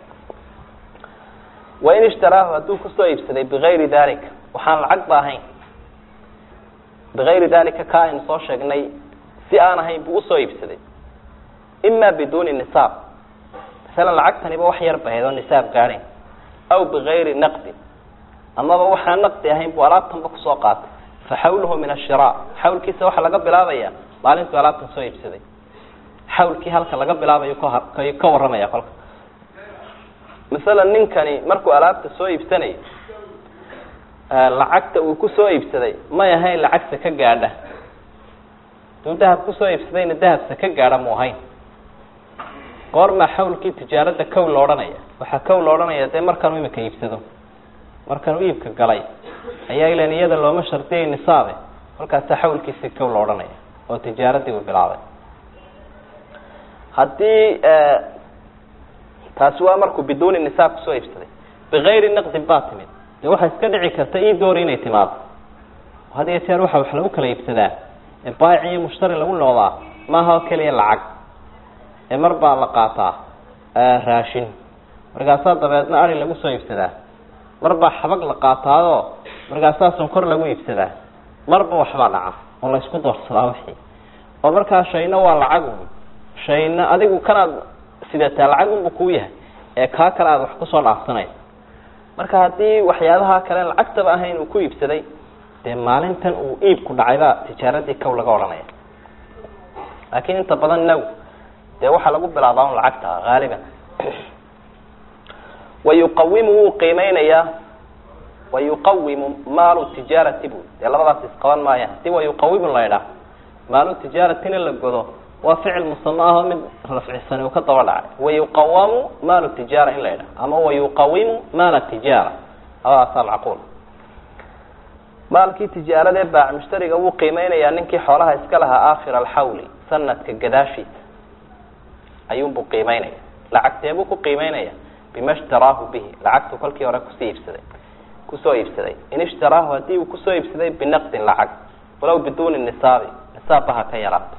wain ishtaraahu hadduu kusoo iibsaday bigayri dalika waxaan lacag ba ahayn bigayri dalika ka aynu soo sheegnay si aan ahayn buu usoo iibsaday ima biduuni nisaab masalan lacagtaniba wax yar bahayd oo nisaab gaadhayn aw bigayri naqdin amaba waxaan naqdi ahayn buu alaabtanba kusoo qaatay fa xawluhu min ashira xawlkiisa waxaa laga bilaabaya maalintuu alaabtan soo iibsaday xawlkii halka laga bilaabayo k ka warramaya kolka masalan ninkani markuu alaabta soo iibsanayo lacagta uu kusoo iibsaday may ahayn lacag saka gaadha duu dahab kusoo iibsadayna dahab saka gaadha mu ahayn goormaa xawlkii tijaarada kow la odhanaya waxaa kow la odhanaya dee markaanu imika iibsado markaanu iibka galay ayaa ilan iyada looma shardiyay nisaabe kolkaasaa xawlkiisii kow la odhanaya oo tijaaradii uu bilaabay haddii taasi waa markuu biduuni nisaab kusoo iibsaday bigayri naqdin baa timid dee waxaa iska dhici karta ii doori inay timaado had iyo jeer waxa wax lagu kala iibsadaa ee baayic iyo mushtari lagu noqdaa maaha oo keliya lacag ee mar baa la qaataa raashin markaasaa dabeedna ari lagu soo iibsadaa mar baa xabag la qaataadoo markaasaa sonkor lagu iibsadaa marba waxbaa dhaca oo la isku doorsadaa wixii oo markaa shayna waa lacagun shayna adigu kanaad sidataa lacagunbu kuu yahay ee kaa kale aad wax kusoo dhaafsanaysa marka haddii waxyaabaha kale lacagtaba ahayn uu ku iibsaday dee maalintan uu iibku dhacaybaa tijaaradii kow laga odhanaya laakiin inta badan now dee waxaa lagu bilaabaa un lacagta haaliban wayuqawimu wuu qiimeynayaa wayuqawimu maalu tijaarati bu dee labadaas isqaban maaya hadii wayuqawimu la idhaah maalu tijaaratina la godo waa ficil musamo ahoo mid rafcisani uu ka daba dhacay wayuqawamu maalu tijaara in la idhaah ama wayuqawimu maala tijaara labadaasaa macquul maalkii tijaaradee baac mushtariga wuu qiimeynayaa ninkii xoolaha iska lahaa aakhir alxawli sanadka gadaashiisa ayuunbuu qiimeynaya lacagteebuu ku qiimeynaya bima ishtaraahu bihi lacagtuu kolkii hore kusii iibsaday kusoo iibsaday in ishtaraahu haddii uu kusoo iibsaday binaqdin lacag walow biduuni nisaabi nisaabba ha ka yaraato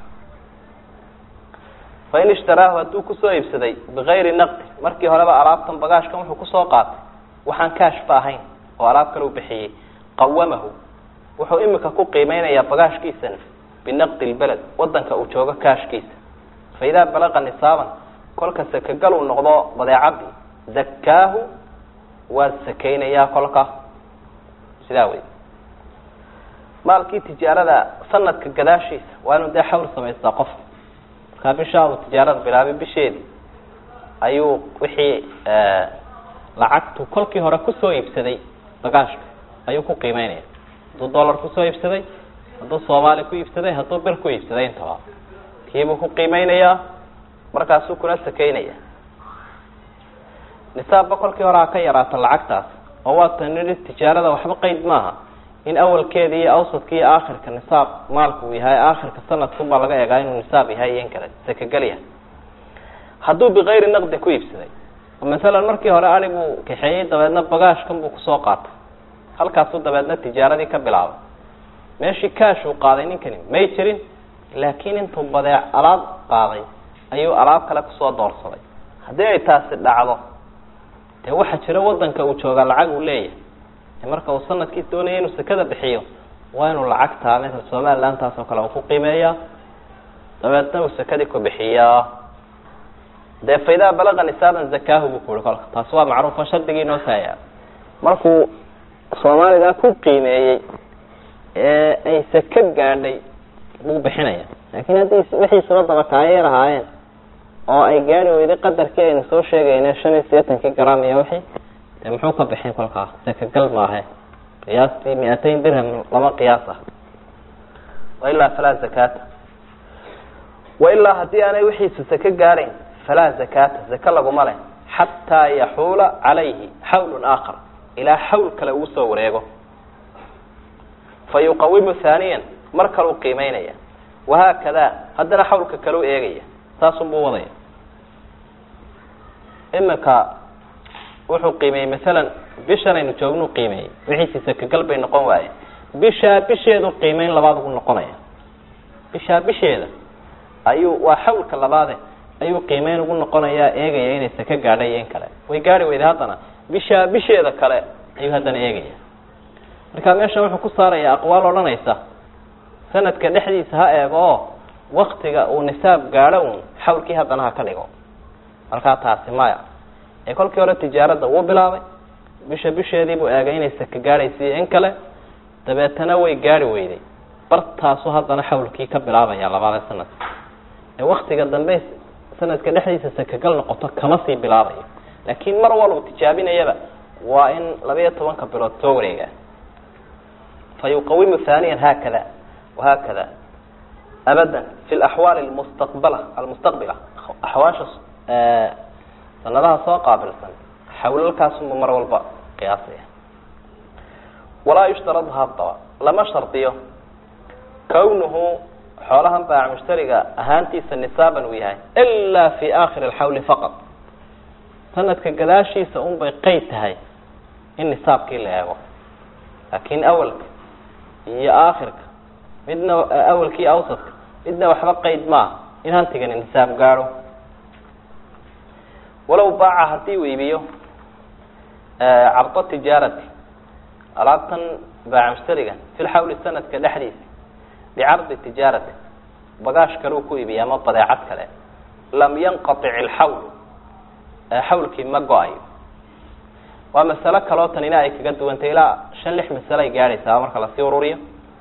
fain ishtaraahu hadduu kusoo iibsaday bigayri naqdin markii horeba alaabtan bagaashkan wuxuu kusoo qaatay waxaan kaashba ahayn oo alaab kale u bixiyey qawamahu wuxuu imika ku qiimeynayaa bagaashkiisana binaqdi lbeled wadanka uu joogo kaashkiisa fa idaa balaqa nisaaban kolka sakagal uu noqdo badeecadii zakaahu waa sakeynayaa kolka sidaa wey maalkii tijaarada sanadka gadaashiisa waa inuu dee xawl samaystaa qof markaa bishaa uu tijaarada bilaabay bisheedii ayuu wixii lacagtu kolkii hore kusoo iibsaday bagaashka ayuu ku qiimeynaya hadduu dollar kusoo iibsaday hadduu soomaali ku iibsaday hadduu bir ku iibsaday intaba kiibuu ku qiimeynayaa markaasuu kuna sakeynaya nisaabba kolkii hore ha ka yaraato lacagtaas oo waata nidhi tijaarada waxba qeyd maaha in awalkeeda iyo awsadka iyo aakhirka nisaab maalku uu yahay aakhirka sanadkunbaa laga eegaa inuu nisaab yahay iyo in kale sakagel yahay hadduu bikayri naqdin ku iibsaday masalan markii hore ari buu kaxeeyey dabeedna bagaashkan buu kusoo qaatay halkaasuu dabeedna tijaaradii ka bilaabay meeshii kaash uu qaaday ninkani may jirin laakiin intuu badeec alaab qaaday ayuu alaab kale kusoo doorsaday haddii ay taasi dhacdo dee waxaa jira wadanka uu joogaa lacag uu leeyahay marka uu sanadkii doonaya inuu sekada bixiyo waa inuu lacagtaa ml somaliland taas oo kale uu ku qiimeeyaa dabeedna uu sekadii ku bixiyaa dee faidaa balaqa nisaaban zakaahu buu kuhi kolka taasi waa macruufo shardigii noo taaya markuu soomaaligaa ku qiimeeyey ee ay seke gaadhay buu bixinaya laakiin haddii wixiisaba daba taayeer ahaayeen oo ay gaari weyday qadarkii aynu soo sheegayna shan iyo sideetankii gram iyo wixii dee muxuu ka bixin kolkaa sekagal maahe qiyaastii mi-atayn dirham lama qiyaas ah wailaa falaa zakaata wailaa haddii aanay wixiisa sake gaadhayn falaa zakaata zake laguma leh xataa yaxuula calayhi xawlun aakhar ilaa xawl kale uu soo wareego fa yuqawimu haaniyan mar kaleu qiimeynaya wahaakada haddana xawlka kale u eegaya saasunbuu wadaya iminka wuxuu qiimeeyey masalan bishan aynu joognu qiimeeyey wixiisi sakagal bay noqon waaye bishaa bisheedu qiimeyn labaad ugu noqonaya bishaa bisheeda ayuu waa xawlka labaade ayuu qiimeyn ugu noqonayaa eegaya inay saka gaadha iyo in kale way gaari weyda haddana bishaa bisheeda kale ayuu haddana eegaya marka meeshan wuxuu ku saaraya aqwaal odhanaysa sanadka dhexdiisa ha eego oo waktiga uu nisaab gaadho uun xawlkii haddana ha ka dhigo markaa taasi maya ee kolkii hore tijaaradda wuu bilaabay bisha bisheedii buu eegay inay saka gaadhaysiiyo in kale dabeetana way gaari weyday bartaasu haddana xawlkii ka bilaabaya labaada sanadka ee waktiga dambe sanadka dhexdiisa sakagal noqoto kama sii bilaabayo laakiin mar walba tijaabinayaba waa in labayo tobanka bilood soo wareegaa fa yuqawimu haaniyan haakada wahaakada abadan fi laxwaali almustaqbala almustaqbila axwaasha sanadaha soo qaabilsan xawlalkaasunba mar walba qiyaasaya walaa yushtarad haddaba lama shardiyo kawnuhu xoolahan baac mushtariga ahaantiisa nisaaban uu yahay ilaa fi aakhiri alxawli faqad sanadka gadaashiisa un bay qeyd tahay in nisaabkii la eego laakiin awalka iyo aakhirka midna awalkii awsadka midna waxba qeyd maaha in hantigani nisaab gaadho walow baaca haddii uu iibiyo cardo tijaarati alaabtan baac mushtariga fi lxawli sanadka dhexdiisa bicardi tijaarati bagaash kale uu ku iibiya ama badeecad kale lam yanqatic ilxawlu xawlkii ma go-ayo waa masalo kaloo tanina ay kaga duwantay ilaa shan lix masalo ay gaadhaysaa marka lasii ururiyo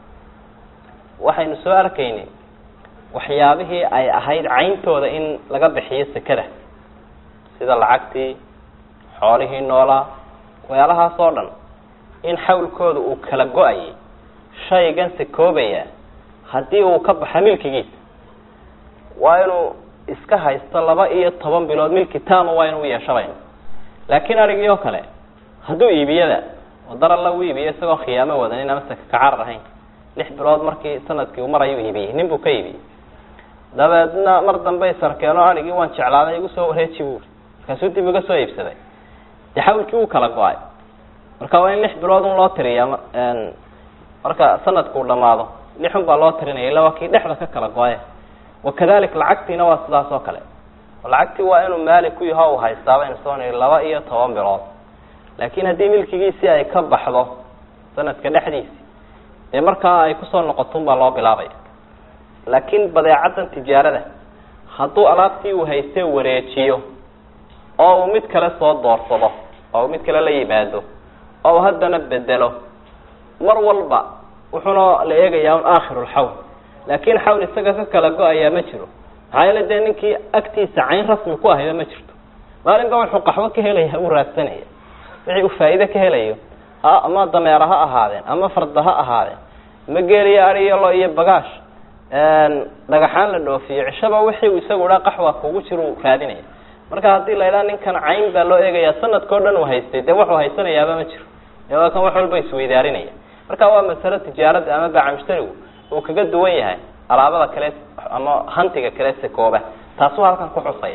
waxaynu soo arkaynay waxyaabihii ay ahayd cayntooda in laga bixiyo sekada sida lacagtii xoolihii noolaa waxyaalahaas oo dhan in xawlkooda uu kala go-ayay shaygan sekoobaya haddii uu ka baxa milkigiisa waa inuu iska haysto laba iyo toban bilood milki taama waa inuu yeeshabayno laakiin arigii oo kale hadduu iibiyada oo daralla u iibiyo isagoo khiyaamo wadanin ama saka kacarar ahayn lix bilood markii sanadkii uu marayuu iibiyey nin buu ka iibiyey dabeedna mar dambe sarkeeno arigii waan jeclaaday igu soo wareeji buuri markaasuu dib iga soo iibsaday dee xawlkii wuu kala go-ay marka waa in lix bilood un loo tiriya marka sanadkuu dhamaado lixun baa loo tirinaya illa waa kii dhexda ka kala go-e wakadalik lacagtiina waa sidaas oo kale lacagtii waa inuu maalik ku yaho u haystaa baynu soo niri laba iyo toban bilood laakiin haddii milkigiisii ay ka baxdo sanadka dhexdiisi dee markaa ay kusoo noqotun baa loo bilaabaya laakiin badeecaddan tijaarada hadduu alaabtii uu haystee wareejiyo oo uu mid kale soo doorsado oo uu mid kale la yimaado oo uu haddana bedelo mar walba wuxuuna la eegayaa un aakhiru lxawl laakiin xawl isaga ka kala go-ayaa ma jiro maxaa yeele dee ninkii agtiisa cayn rasmi ku ahayba ma jirto maalinba wuxuu qaxwo ka helaya uu raadsanaya wixii uu faa'iide ka helayo ama dameera ha ahaadeen ama farda ha ahaadeen ma geeliyo ariyo lo iyo bagaash dhagaxaan la dhoofiyo cishaba wixii uu isagu dhaa qaxwa kugu jiro raadinaya marka haddii la idhaha ninkan cayn baa loo eegayaa sanadkao dhan uu haystay dee wuxuu haysanayaaba ma jiro ee waa kan wax walba isweydaarinaya marka waa masalo tijaarada ama baaca mushtarigu uu kaga duwan yahay alaabada kale ama hantiga kale sekooba taasuu halkan ku xusaya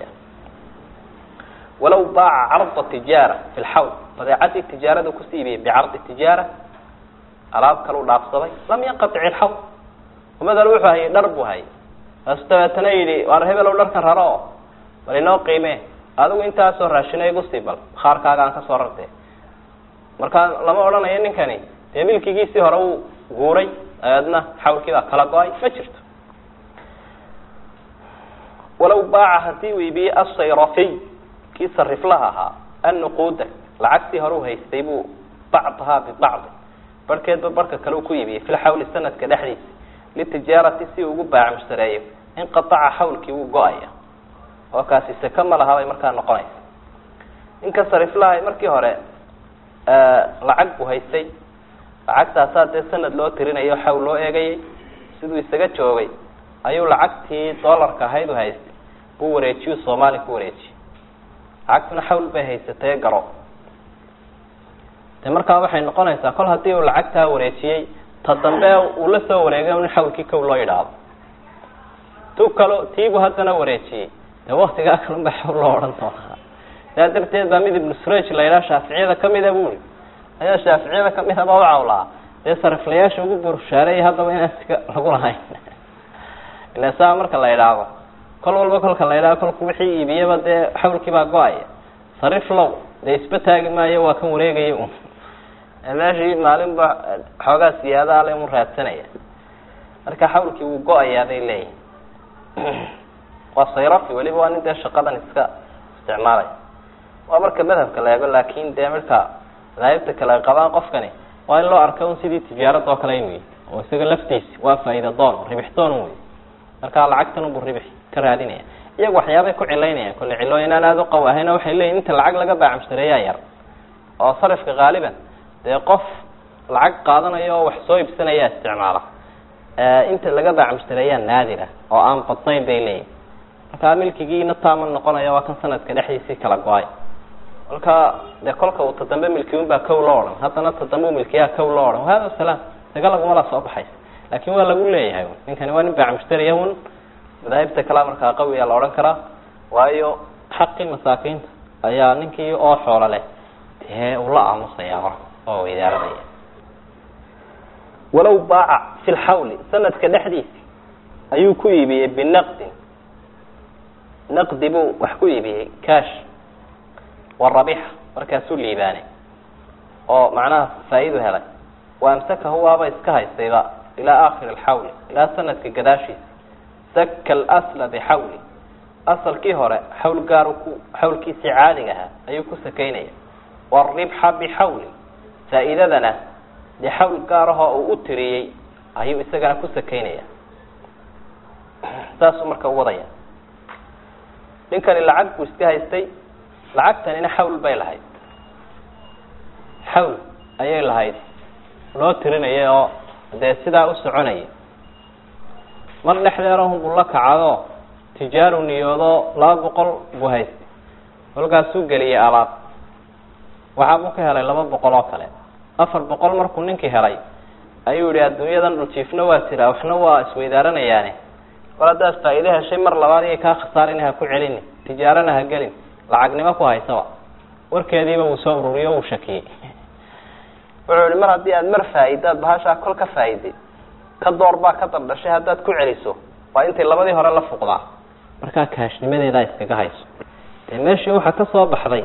walaw baaca carda tijaara fi lxawl badeecadii tijaarada kusii iibiyey bicardi tijaara alaab kalu dhaafsaday lam yanqatic ilxawl umadal wuxuu hayay dhar buu hayay kaasu dabeetana yidhi waar hebelow dharkan raro oo bal inoo qiimee adigu intaasoo raashina igu sii bal khaarkaaga aan kasoo rartee marka lama odhanayo ninkani dee milkigiisii hore uu guuray dabeedna xawlkii baa kala go-ay ma jirto walaw baaca hadii uu iibiyey asayrafiy kii sariflaha ahaa annuquuda lacagtii hore u haystay buu bacdahaa bibacdi barhkeedba barhka kale u ku iibiyey fi lxawli sanadka dhexdiisa litijaarati si uu ugu baaca mushtareeyo inqataca xawlkii wuu go-aya oo kaasi seke ma laha bay markaa noqonaysa ninka sariflaha markii hore lacag buu haystay lacagtaasaa dee sanad loo tirinayo xawl loo eegayay siduu isaga joogay ayuu lacagtii doolarka ahayd u haystay buu wareejiyu soomaaliya ku wareejiyey lacagtuna xawl bay haysatay garo de markaa waxay noqonaysaa kol haddii uu lacagtaa wareejiyey ta dambe uu la soo wareegay in xawlkii kow loo yidhaahdo tu kalo tiibu haddana wareejiyey dee waktigaa kalun ba xawl loo odhan doonaa saa darteed baa mid ibnu suraj la yidhaha shaaficiyada kamida buri ayaa shaaficiyada kamid aba u cawlaa dee sariflayaasha ugu burshaareeyay haddaba inaan sika lagu lahayn ila saa marka la idhaahdo kol walba kolka la idhahdo kolku wixii iibiyaba dee xawlkii baa go-aya sarif low dee isba taagi maayo waa kan wareegaya un meeshii maalinba xoogaa siyaada ale un raadsanaya marka xawlkii wuu go-ayaa bay leeyihin waa sayrafi weliba waa nin dee shaqadan iska isticmaalaya waa marka madhabka la eego laakin dee marka madaahibta kale ay qabaan qofkani waa in loo arka un sidii tijaarada oo kale inu yahy oo isaga laftiisi waa faa'iida doon ribix doon un wey marka lacagtan unbu ribix ka raadinaya iyagu waxyaabay ku cilaynayaan kolle cilooyin aan aada u qaw ahayna waxay leeyihin inta lacag laga baacamsareeyaa yar oo sarifka haaliban dee qof lacag qaadanayo oo wax soo ibsanaya isticmaala inta laga baacamsareeyaa naadira oo aan badnayn bay leeyihin marka milkigiina taama noqonaya waa kan sanadka dhexdiisii kala go-ay kolka dee kolka uu tadambe milkiyun baa kow loo odhan haddana tadambe milkiyaa kow loo odhan wahada salaam isaga lagumala soo baxaysa laakin waa lagu leeyahay ninkani waa nin baacmushtariya un madaahibta kalea markaa qawiya la odhan karaa waayo xaqii masaakiinta ayaa ninkii oo xoolo leh dee uu la aamusaya marka oo idaaranaya walow baaca fi lxawli sanadka dhexdiisi ayuu ku iibiyey binaqdin naqdi buu wax ku iibiyey cash warabixa markaasuu liibaanay oo macnaha faa-idu helay wa amsakahu waaba iska haystayba ilaa aakhiri alxawli ilaa sanadka gadaashiisa saka alasla bixawli asalkii hore xawl gaar ku xawlkiisii caadiga ahaa ayuu ku sakaynaya waalribxa bixawli faa-iidadana dee xawl gaarahoo uu u tiriyey ayuu isagana ku sakaynaya saasuu marka u wadaya ninkani lacag buu iska haystay lacagtanina xawl bay lahayd xawl ayay lahayd loo tirinayay oo dee sidaa u soconayay mar dhexdeerahunbuu la kacado tijaaru niyoodo laba boqol buu haystay kolkaasuu geliyay alaab waxaa buu ka helay laba boqol oo kale afar boqol markuu ninkii helay ayuu yihi adduunyadan dhuljiifna waa jiraa waxna waa isweydaaranayaane kol haddaad faa-iide heshay mar labaad iyay kaa khasaarin ha ku celini tijaarana ha gelin lacagnimo ku haysaba warkeediiba wuu soo ururiyo wuu shakiyey wuxuu yihi mar haddii aad mar faa-idaad bahashaa kol ka faa-iday ka door baa ka dardhashay haddaad ku celiso waa intay labadii hore la fuqdaa markaa kaashnimadeedaa iskaga hayso dee meeshii waxaa ka soo baxday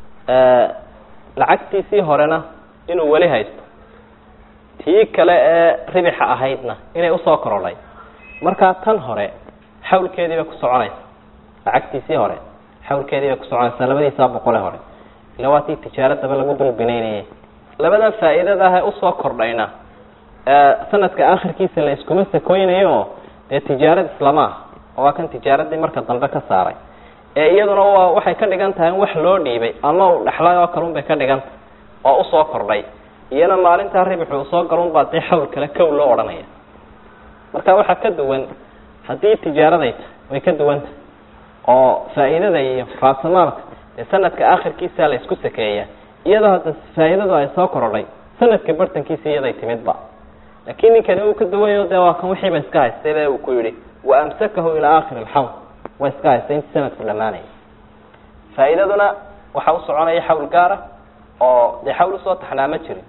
lacagtiisii horena inuu weli haysto tii kale ee ribixa ahaydna inay usoo korodhay markaa tan hore xawlkeedii bay ku soconaysa lacagtiisii hore xawlkeedii bay ku soconaysaa labadiisaa boqole hore ila waa tii tijaaradaba lagu dulbinaynayay labadan faa-iidada ah ee usoo kordhayna sanadka akhirkiisa la iskuma sakoynayo oo dee tijaarad islama ah oo waa kan tijaaradii marka dambe ka saaray ee iyaduna waa waxay ka dhigan tahay in wax loo dhiibay ama uu dhexlay oo kalun bay ka dhigan tahay oo usoo kordhay iyana maalintaa ribixu usoo galun baa dee xawl kale kow loo odhanaya marka waxaa ka duwan haddii tijaaraday tahay way ka duwan tahay oo faa-iidada iyo raasamaalka dee sanadka akhirkiisa la isku sakeeya iyadoo hadda faa-iidadu ay soo korodhay sanadka bartankiisa iyaday timidba laakiin ninkani uu ka duwayo dee waa kan wixiiba iska haystay be uu ku yihi wa amsakahu ilaa aakhiri alxawl waa iska haystay intii sanadku dhamaanaya faa-iidaduna waxaa u soconaya xawl gaara oo dee xawl usoo taxnaa ma jirin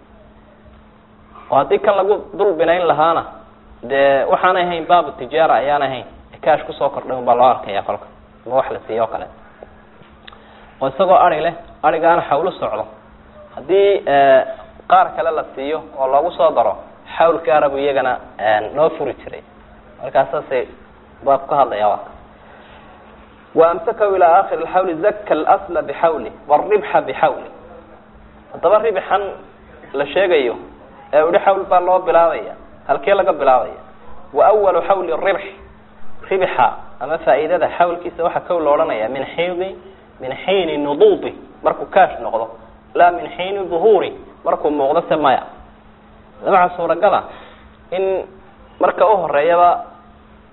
oo haddii kan lagu dul binayn lahaana dee waxaanay ahayn baabu tijaara ayaan ahayn kaash kusoo kordhay un baa loo arkaya kolka ama wax la siiyo o kale oo isagoo ari leh arigaana xawlo socdo haddii qaar kale la siiyo oo loogu soo daro xawl gaara buu iyagana noo furi jiray markaa saasay baab ka hadlaya waa wa amsakahu ilaa aakhiri alxawli zaka alasla bixawli waalribxa bixawli haddaba ribxan la sheegayo ee uhi xawl baa loo bilaabaya halkee laga bilaabaya wa awalu xawli ribx ribxa ama faa-iidada xawlkiisa waxaa kow lo odhanaya min xiidi min xiini nuduudi markuu kaash noqdo laa min xiini duhuuri markuu muuqdo se maya waxaa suuragala in marka u horeeyaba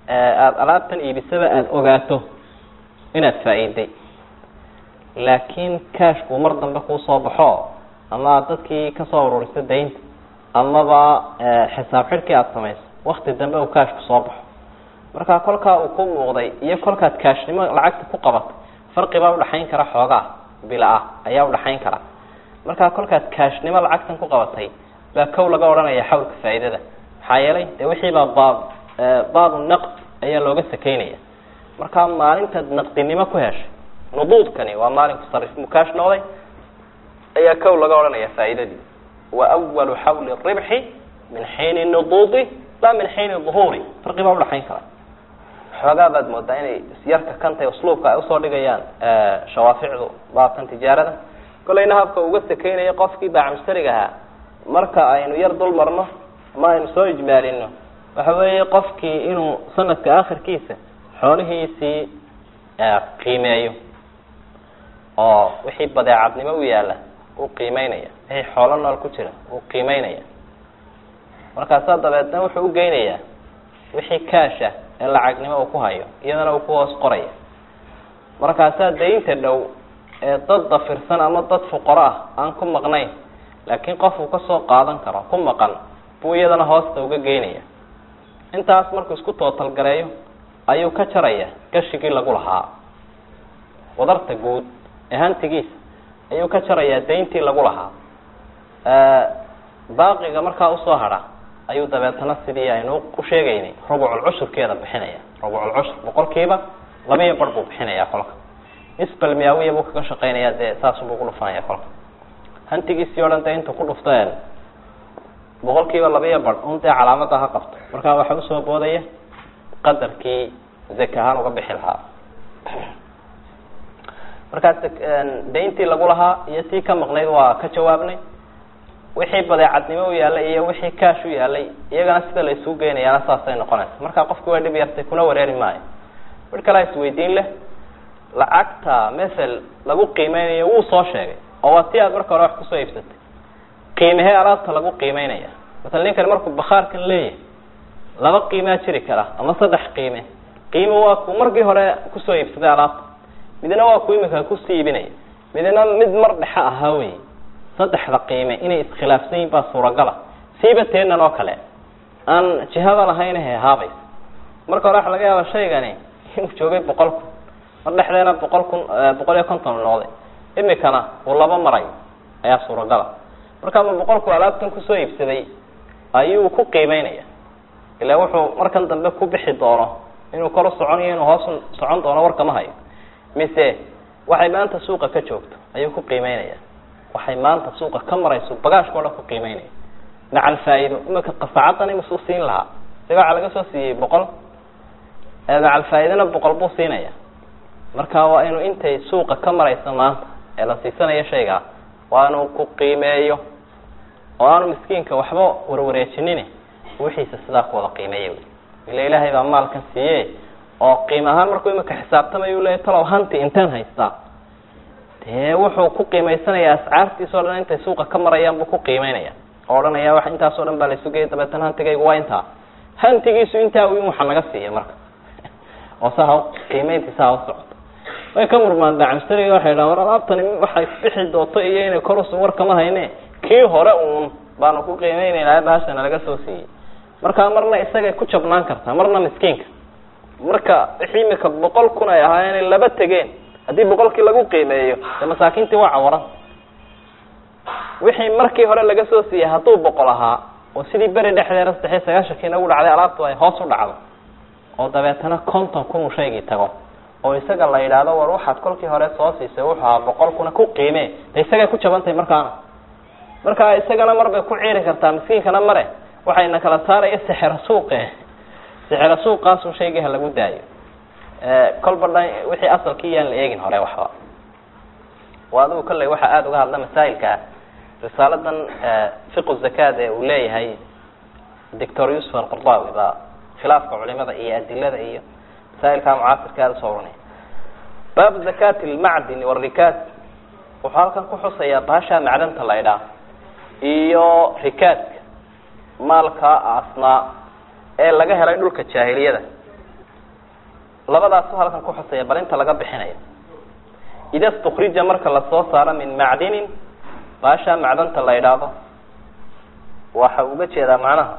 aada alaabtan iibisaba aada ogaato inaad faa-iiday laakiin cashku mar dambe kuu soo baxo ama aad dadkii kasoo ururiso daynta amaba xisaab xidhkii aada samayso wakti dambe uu cashku soo baxo marka kolkaa uu ku muuqday iyo kolkaad kaashnimo lacagta ku qabatay farqibaa udhaxayn kara xoogaa bila ah ayaa udhaxayn kara markaa kolkaad kaashnimo lacagtan ku qabatay baa kow laga odhanaya xawlka faa'iidada maxaa yeelay dee wixiibaa baab baabu naqd ayaa looga sakeynaya markaa maalintaad naqdinimo ku heshay nuduudkani waa maalinku sarif mukaash noqday ayaa kow laga odhanaya faa'iidadii wa awalu xawli ribxi min xiini nuduudi la min xiini duhuuri farqi baa udhaxayn kara xoogaa baad moodaa inay isyarka kanta usluubka ay usoo dhigayaan shawaaficdu baabkan tijaarada kolayna habka uga sakeynaya qofkii baacmushtariga ahaa marka aynu yar dul marno ama aynu soo ijmaalino waxa weeye qofkii inuu sanadka akhirkiisa xoolihiisii qiimeeyo oo wixii badeecadnimo u yaala uu qiimeynaya wixii xoolo nool ku jira uu qiimeynaya markaasaa dabeedna wuxuu ugeynayaa wixii kaasha ee lacagnimo uu ku hayo iyadana uu ku hoos qoraya markaasaa daynta dhow ee dad dafirsan ama dad fuqaro ah aan ku maqnayn laakiin qof uu kasoo qaadan karo ku maqan buu iyadana hoosta uga geynaya intaas markuu isku tootalgareeyo ayuu ka jaraya gashigii lagu lahaa wadarta guud ee hantigiisa ayuu ka jarayaa dayntii lagu lahaa baaqiga markaa usoo hadha ayuu dabeetana sidii aynu u sheegaynay rubucul cushurkeeda bixinaya rubucul cushur boqolkiiba labiyo bar buu bixinaya kolka isbal miyaawiya buu kaga shaqeynaya dee saasubuu ku dhufanaya kolka hantigiisii o dhan dee intuu ku dhufteen boqolkiiba labiyo bar un dee calaamada ha qabto markaa waxaa usoo boodaya qadarkii zaka ahaan uga bixi lahaa markaas dayntii lagu lahaa iyo tii ka maqnayd waa ka jawaabnay wixii badeecadnimo u yaalay iyo wixii kaash u yaalay iyagana sida la isugu geynayaana saasay noqonaysa markaa qofki waa dhib yartay kuna wareeri maayo mid kalea isweydiin leh lacagta masel lagu qiimeynayo wuu soo sheegay oo waa ti aad marka hore wax kusoo iibsatay qiimahee alaabta lagu qiimeynaya masala ninkani markuu bakhaarkan leeyahay laba qiimaa jiri kara ama saddex qiime qiime waa ku markii hore kusoo iibsaday alaabta midna waa ku imika kusii iibinaya midna mid mar dhexe ahaa wey saddexda qiime inay iskhilaafsan yihin baa suuragala siiba teenan oo kale aan jihada lahaynahe haabays marka hore waxa laga yaaba shaygani inuu joogay boqol kun mar dhexdeena boqol kun boqol iyo konton noqday imikana uu laba maray ayaa suuragala marka ma boqolku alaabtan kusoo iibsaday ayuu ku qiimeynaya ila wuxuu markan dambe ku bixi doono inuu kor u soconayo inuu hoos socon doono warkama hayo mise waxay maanta suuqa ka joogto ayuu ku qiimeynaya waxay maanta suuqa ka marayso bagaashka o dhan ku qiimeynaya macal faa-iido imika qasacaddan imusuu siin lahaa isaga waxaa laga soo siiyey boqol macal faa-iidana boqol buu siinaya marka waa inuu intay suuqa ka marayso maanta ee la siisanayo shaygaa waa inuu ku qiimeeyo oo aanu miskiinka waxba warwareejinin wixiisa sidaa ku wada qiimeeya ila ilaahay baa maalkan siiye oo qiim ahaan markuu imika xisaabtamayu leeya talow hanti inteen haystaa dee wuxuu ku qiimaysanaya ascaartiis o dhan intay suuqa ka marayaan buu ku qiimeynaya oo odhanaya wa intaas o dhan baa la isu geeyay dabeetana hantigaygu waa intaa hantigiisu intaa in waxa naga siiya marka oo saa ha qiimeyntiisa ha usocoto way ka murmaan dacamstariga waxay dhahan war alaabtani waxay bixi doonto iyo inay korusu warkama hayne kii hore uun baanu ku qiimeynayna bahashana laga soo siiyey markaa marna isagay ku jabnaan kartaa marna miskiinka marka wixii imika boqol kun ay ahaayeen laba tegeen haddii boqolkii lagu qiimeeyo dee masaakiintii waa cawaran wixii markii hore laga soo siiyey hadduu boqol ahaa oo sidii beri dhexdeeda saddex iyo sagaashankii nagu dhacday alaabtu ay hoos u dhacdo oo dabeetana konton kun uu shaygii tago oo isaga la yidhaahdo war waxaad kolkii hore soo siisay wuxuu ahaa boqol kuna ku qiime de isagay ku jabantahay markaana marka isagana mar bay ku ciiri kartaa miskiinkana mare waxayna kala saaraya sixira suuqe sixira suuqaasu shaygii ha lagu daayo kolba dhan wixii asalkii yaan la eegin hore waxba waa adigu kolley waxaa aada uga hadla masaa'ilka risaaladan fiqu zakaad ee uu leeyahay doctor yusuf alqardawi baa khilaafka culimada iyo adilada iyo masaa'ilkaa mucaasirka aada usoo oranaya baabu zakati lmacdini warikaas wuxuu halkan ku xusayaa baashaa macdanta la idhaa iyo rikaaska maalka asnaa ee laga helay dhulka jaahiliyada labadaasu halkan ku xusaya bal inta laga bixinayo ida stukrija marka lasoo saaro min macdinin baashaa macdanta la idhaahdo waxa uga jeedaa macnaha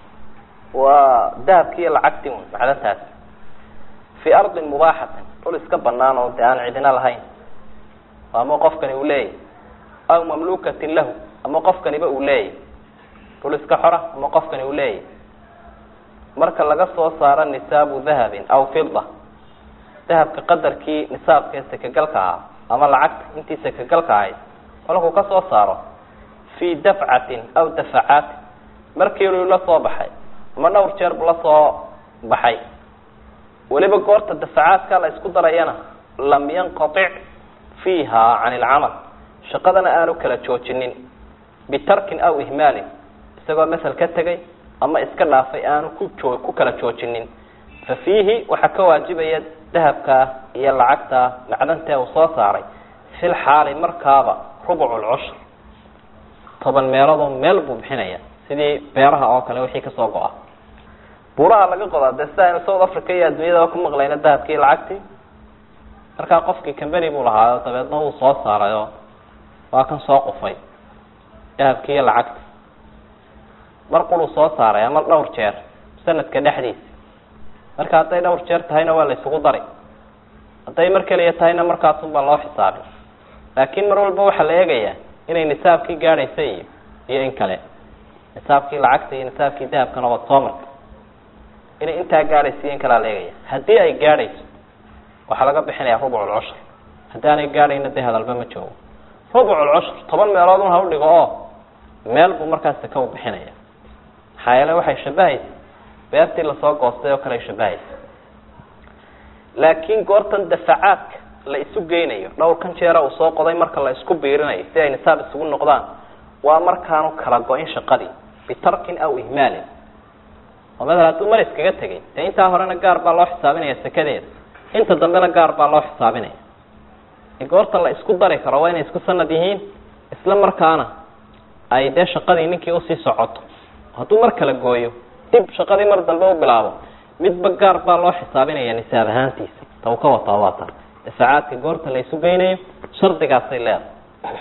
waa dahabki iyo lacagti un macdantaas fii ardin mubaaxatin dhul iska banaan oo de aan cidina lahayn ama qofkani uu leeyahy aw mamlukatin lahu ama qofkaniba uu leeyahy dhul iska xora ama qofkani uu leeyahy marka laga soo saaro nisaabu dahabin aw fida dahabka qadarkii nisaabkee sakagalka ahaa ama lacagta intii sakagalka ahayd kolkuu ka soo saaro fii dafcatin aw dafacaatin markiilu la soo baxay ama dhowr jeer bu la soo baxay weliba goorta dafacaadka la isku darayana lam yanqatic fiiha can ilcamal shaqadana aanu kala joojinin bitarkin aw ihmaalin isagoo masel ka tegay ama iska dhaafay aanu ku joo ku kala joojinin fa fiihi waxaa ka waajibaya dahabkaa iyo lacagtaa macdantee uu soo saaray fil xaali markaaba rubuc lcushr toban meeloodoo meel buu bixinaya sidii beeraha oo kale wixii kasoo go-a buuraha laga qodaa dee sida aynu south africa iyo adduunyadaba ku maqlayna dahabkii lacagtii markaa qofkii cambany buu lahaayo dabeedna wuu soo saarayoo waa kan soo qufay dahabkii iyo lacagti mar quruu soo saaray ama dhowr jeer sanadka dhexdiisa marka hadday dhowr jeer tahayna waa la isugu dari hadday mar keliya tahayna markaasun baa loo xisaabin laakiin mar walba waxaa la eegayaa inay nisaabkii gaadhaysa iyo iyo in kale nisaabkii lacagta iyo nisaabkii dahabkana waad soo martay inay intaa gaadhaysa iyo in kalea la eegaya haddii ay gaadhayso waxaa laga bixinaya rubuc lcushr haddii aanay gaadhayna dee hadalba ma joogo rubuc lcushr toban meelood un ha u dhigo oo meel buu markaas saka u bixinaya maxaa yeele waxay shabahaysa beertii lasoo goostay oo kale ay shabahaysa laakiin goortan dafacaadka la isu geynayo dhowrkan jeera uu soo qoday marka la isku biirinayo si ay nisaab isugu noqdaan waa markaanu kala go-in shaqadii bitarkin aw ihmaalin oo madal hadduu mar iskaga tegay dee intaa horena gaar baa loo xisaabinaya sakadeeda inta dambena gaar baa loo xisaabinaya goorta la isku dari karo waa inay isku sanad yihiin isla markaana ay dee shaqadii ninkii usii socoto hadduu mar kala gooyo dib shaqadii mar dambe u bilaabo midba gaar baa loo xisaabinaya nisaab ahaantiisa ta uu ka wataa waa ta dafacaadka goorta la isu geynayo shardigaasay leedahay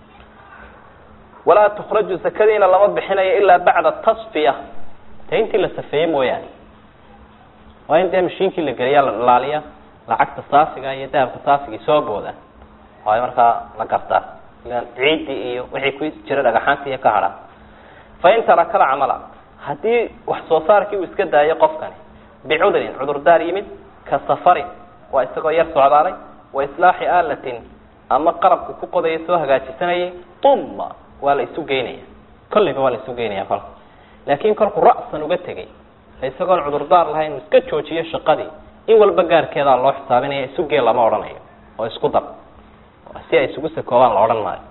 walaa tukhraju sakadiina lama bixinayo ilaa bacda tasfiya dee intii la safeeyey mooyaane waa in dee mashiinkii la geliya la dhalaaliya lacagta saafiga iyo dahabka saafigii soo booda waay markaa la gartaa ilan ciiddii iyo wixii ku jira dhagaxaantii iyo ka hadha fa in taraka alcamala haddii wax soo saarkii uu iska daayo qofkani bicudrin cudurdaar yimid ka safarin waa isagoo yar socdaalay wa islaaxi aalatin ama qarabku ku qodaya soo hagaajisanayay uma waa la isu geynaya kollayba waa la isu geynaya kolka laakiin kolku ra'san uga tegay isagoon cudurdaar lahayn uu iska joojiyo shaqadii in walba gaarkeedaa loo xisaabinaya isugee lama odhanayo oo isku dar si ay isugu sakoobaan la odhan maayo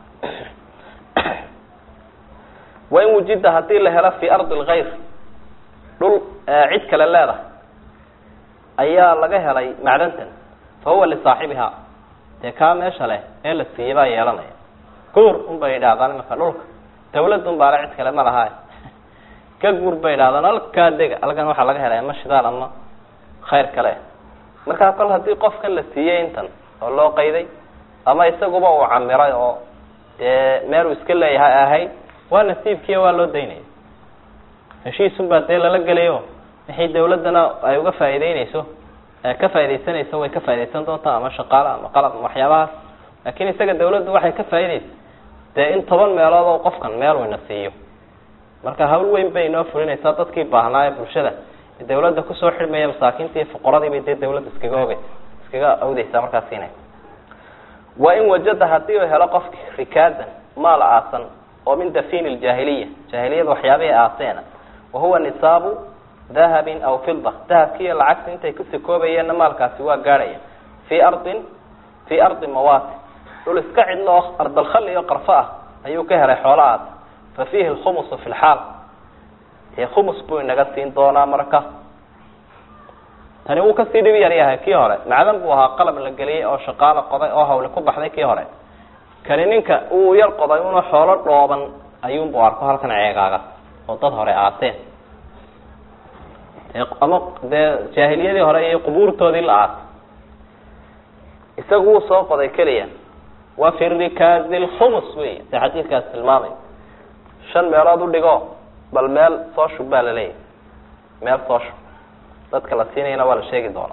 wain wujida hadii la helo fii ardi lkayr dhul cid kale leedahay ayaa laga helay macdantan fa huwa lisaaxibiha dee kaa meesha leh ee la siiyey baa yeelanaya guur un bay idhahdaan imaka dhulka dawlad un baale cid kale ma laha ka guur bay idhahdaan halkaa dega halkan waxaa laga helay ama shidaal ama khayr kale markaa kol haddii qofkan la siiyey intan oo loo qayday ama isaguba uu camiray oo dee meel uu iska leeyahay ahayd waa nasiibkiiya waa loo daynaya heshiisun baa dee lala gelayo wixii dawladdana ay uga faa'iideyneyso ka faaidaysanayso way ka faa'idaysan doontaa ama shaqaale ama qalab ama waxyaabahaas laakiin isaga dawladdu waxay ka faa'iideysa dee in toban meelood oo qofkan meel wayna siiyo marka hawl weyn bay inoo fulinaysaa dadkii baahnaa ee bulshada dawladda kusoo xidhmaya masaakiinta iyo fuqaradii bay dee dawladda iskaga ogeysa iskaga awdeysaa markaa siinay wa in wajada hadii uu helo qofki rikaadan maal aasan oo min dafin ljaahiliya jaahiliyada waxyaabihii aaseena wahuwa nisaabu dahabin aw fida dahabkiiyo lacagta intay ku sakoobayeenna maalkaasi waa gaadhaya fii ardin fii ardi mawati dhul iska cidlo oo ardalkhali iyo qarfo ah ayuu ka helay xoolahaas fa fiihi lkhumusu fi lxaal dee khumus buu inaga siin doonaa marka tani wuu kasii dhib yar yahay kii hore macdan buu ahaa qalab la geliyey oo shaqaalo qoday oo hawle ku baxday kii hore kani ninka uu yar qoday una xoolo dhooban ayuunbu arko halkan ceegaaga oo dad hore aaseen ama dee jaahiliyadii hore iyo qubuurtoodii la aasay isagu wuu soo qoday keliya wa fi rikaazi lkhumus wey se xadiidkaas tilmaamay shan meelood u dhigo bal meel soo shub baa laleeyahy meel soo shub dadka la siinayana waa la sheegi doona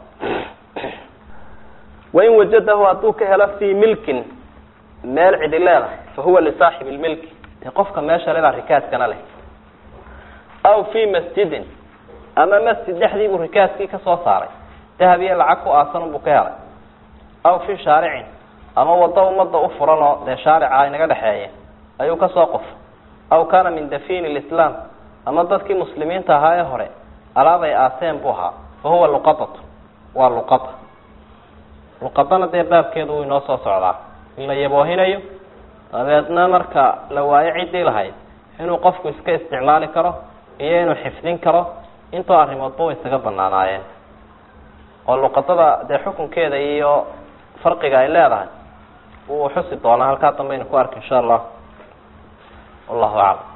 wain wajadahu hadduu ka helo fii milkin meel cidi leedahay fa huwa lisaaxibi lmilki dee qofka meesha ledaa rikaaskana leh aw fi masjidin ama masjid dhexdii buu rikaaskii ka soo saaray dahab iyo lacag ku aasan buu ka helay aw fi shaaricin ama wado umada u furan oo dee shaarica inaga dhexeeya ayuu kasoo qof aw kana min dafin lislaam ama dadkii muslimiinta ahaa ee hore alaab ay aaseen buu ahaa fa huwa luqadatu waa luqada luqadana dee baabkeedu wuu inoo soo socdaa in la yaboohinayo dabeedna marka la waayo ciddii lahayd inuu qofku iska isticmaali karo iyo inuu xifdin karo intoo arrimoodba way isaga banaanaayeen oo luqadada dee xukunkeeda iyo farqiga ay leedahay wuu xusi doonaa halkaa dambe aynu ku arka insha allah wallahu aclam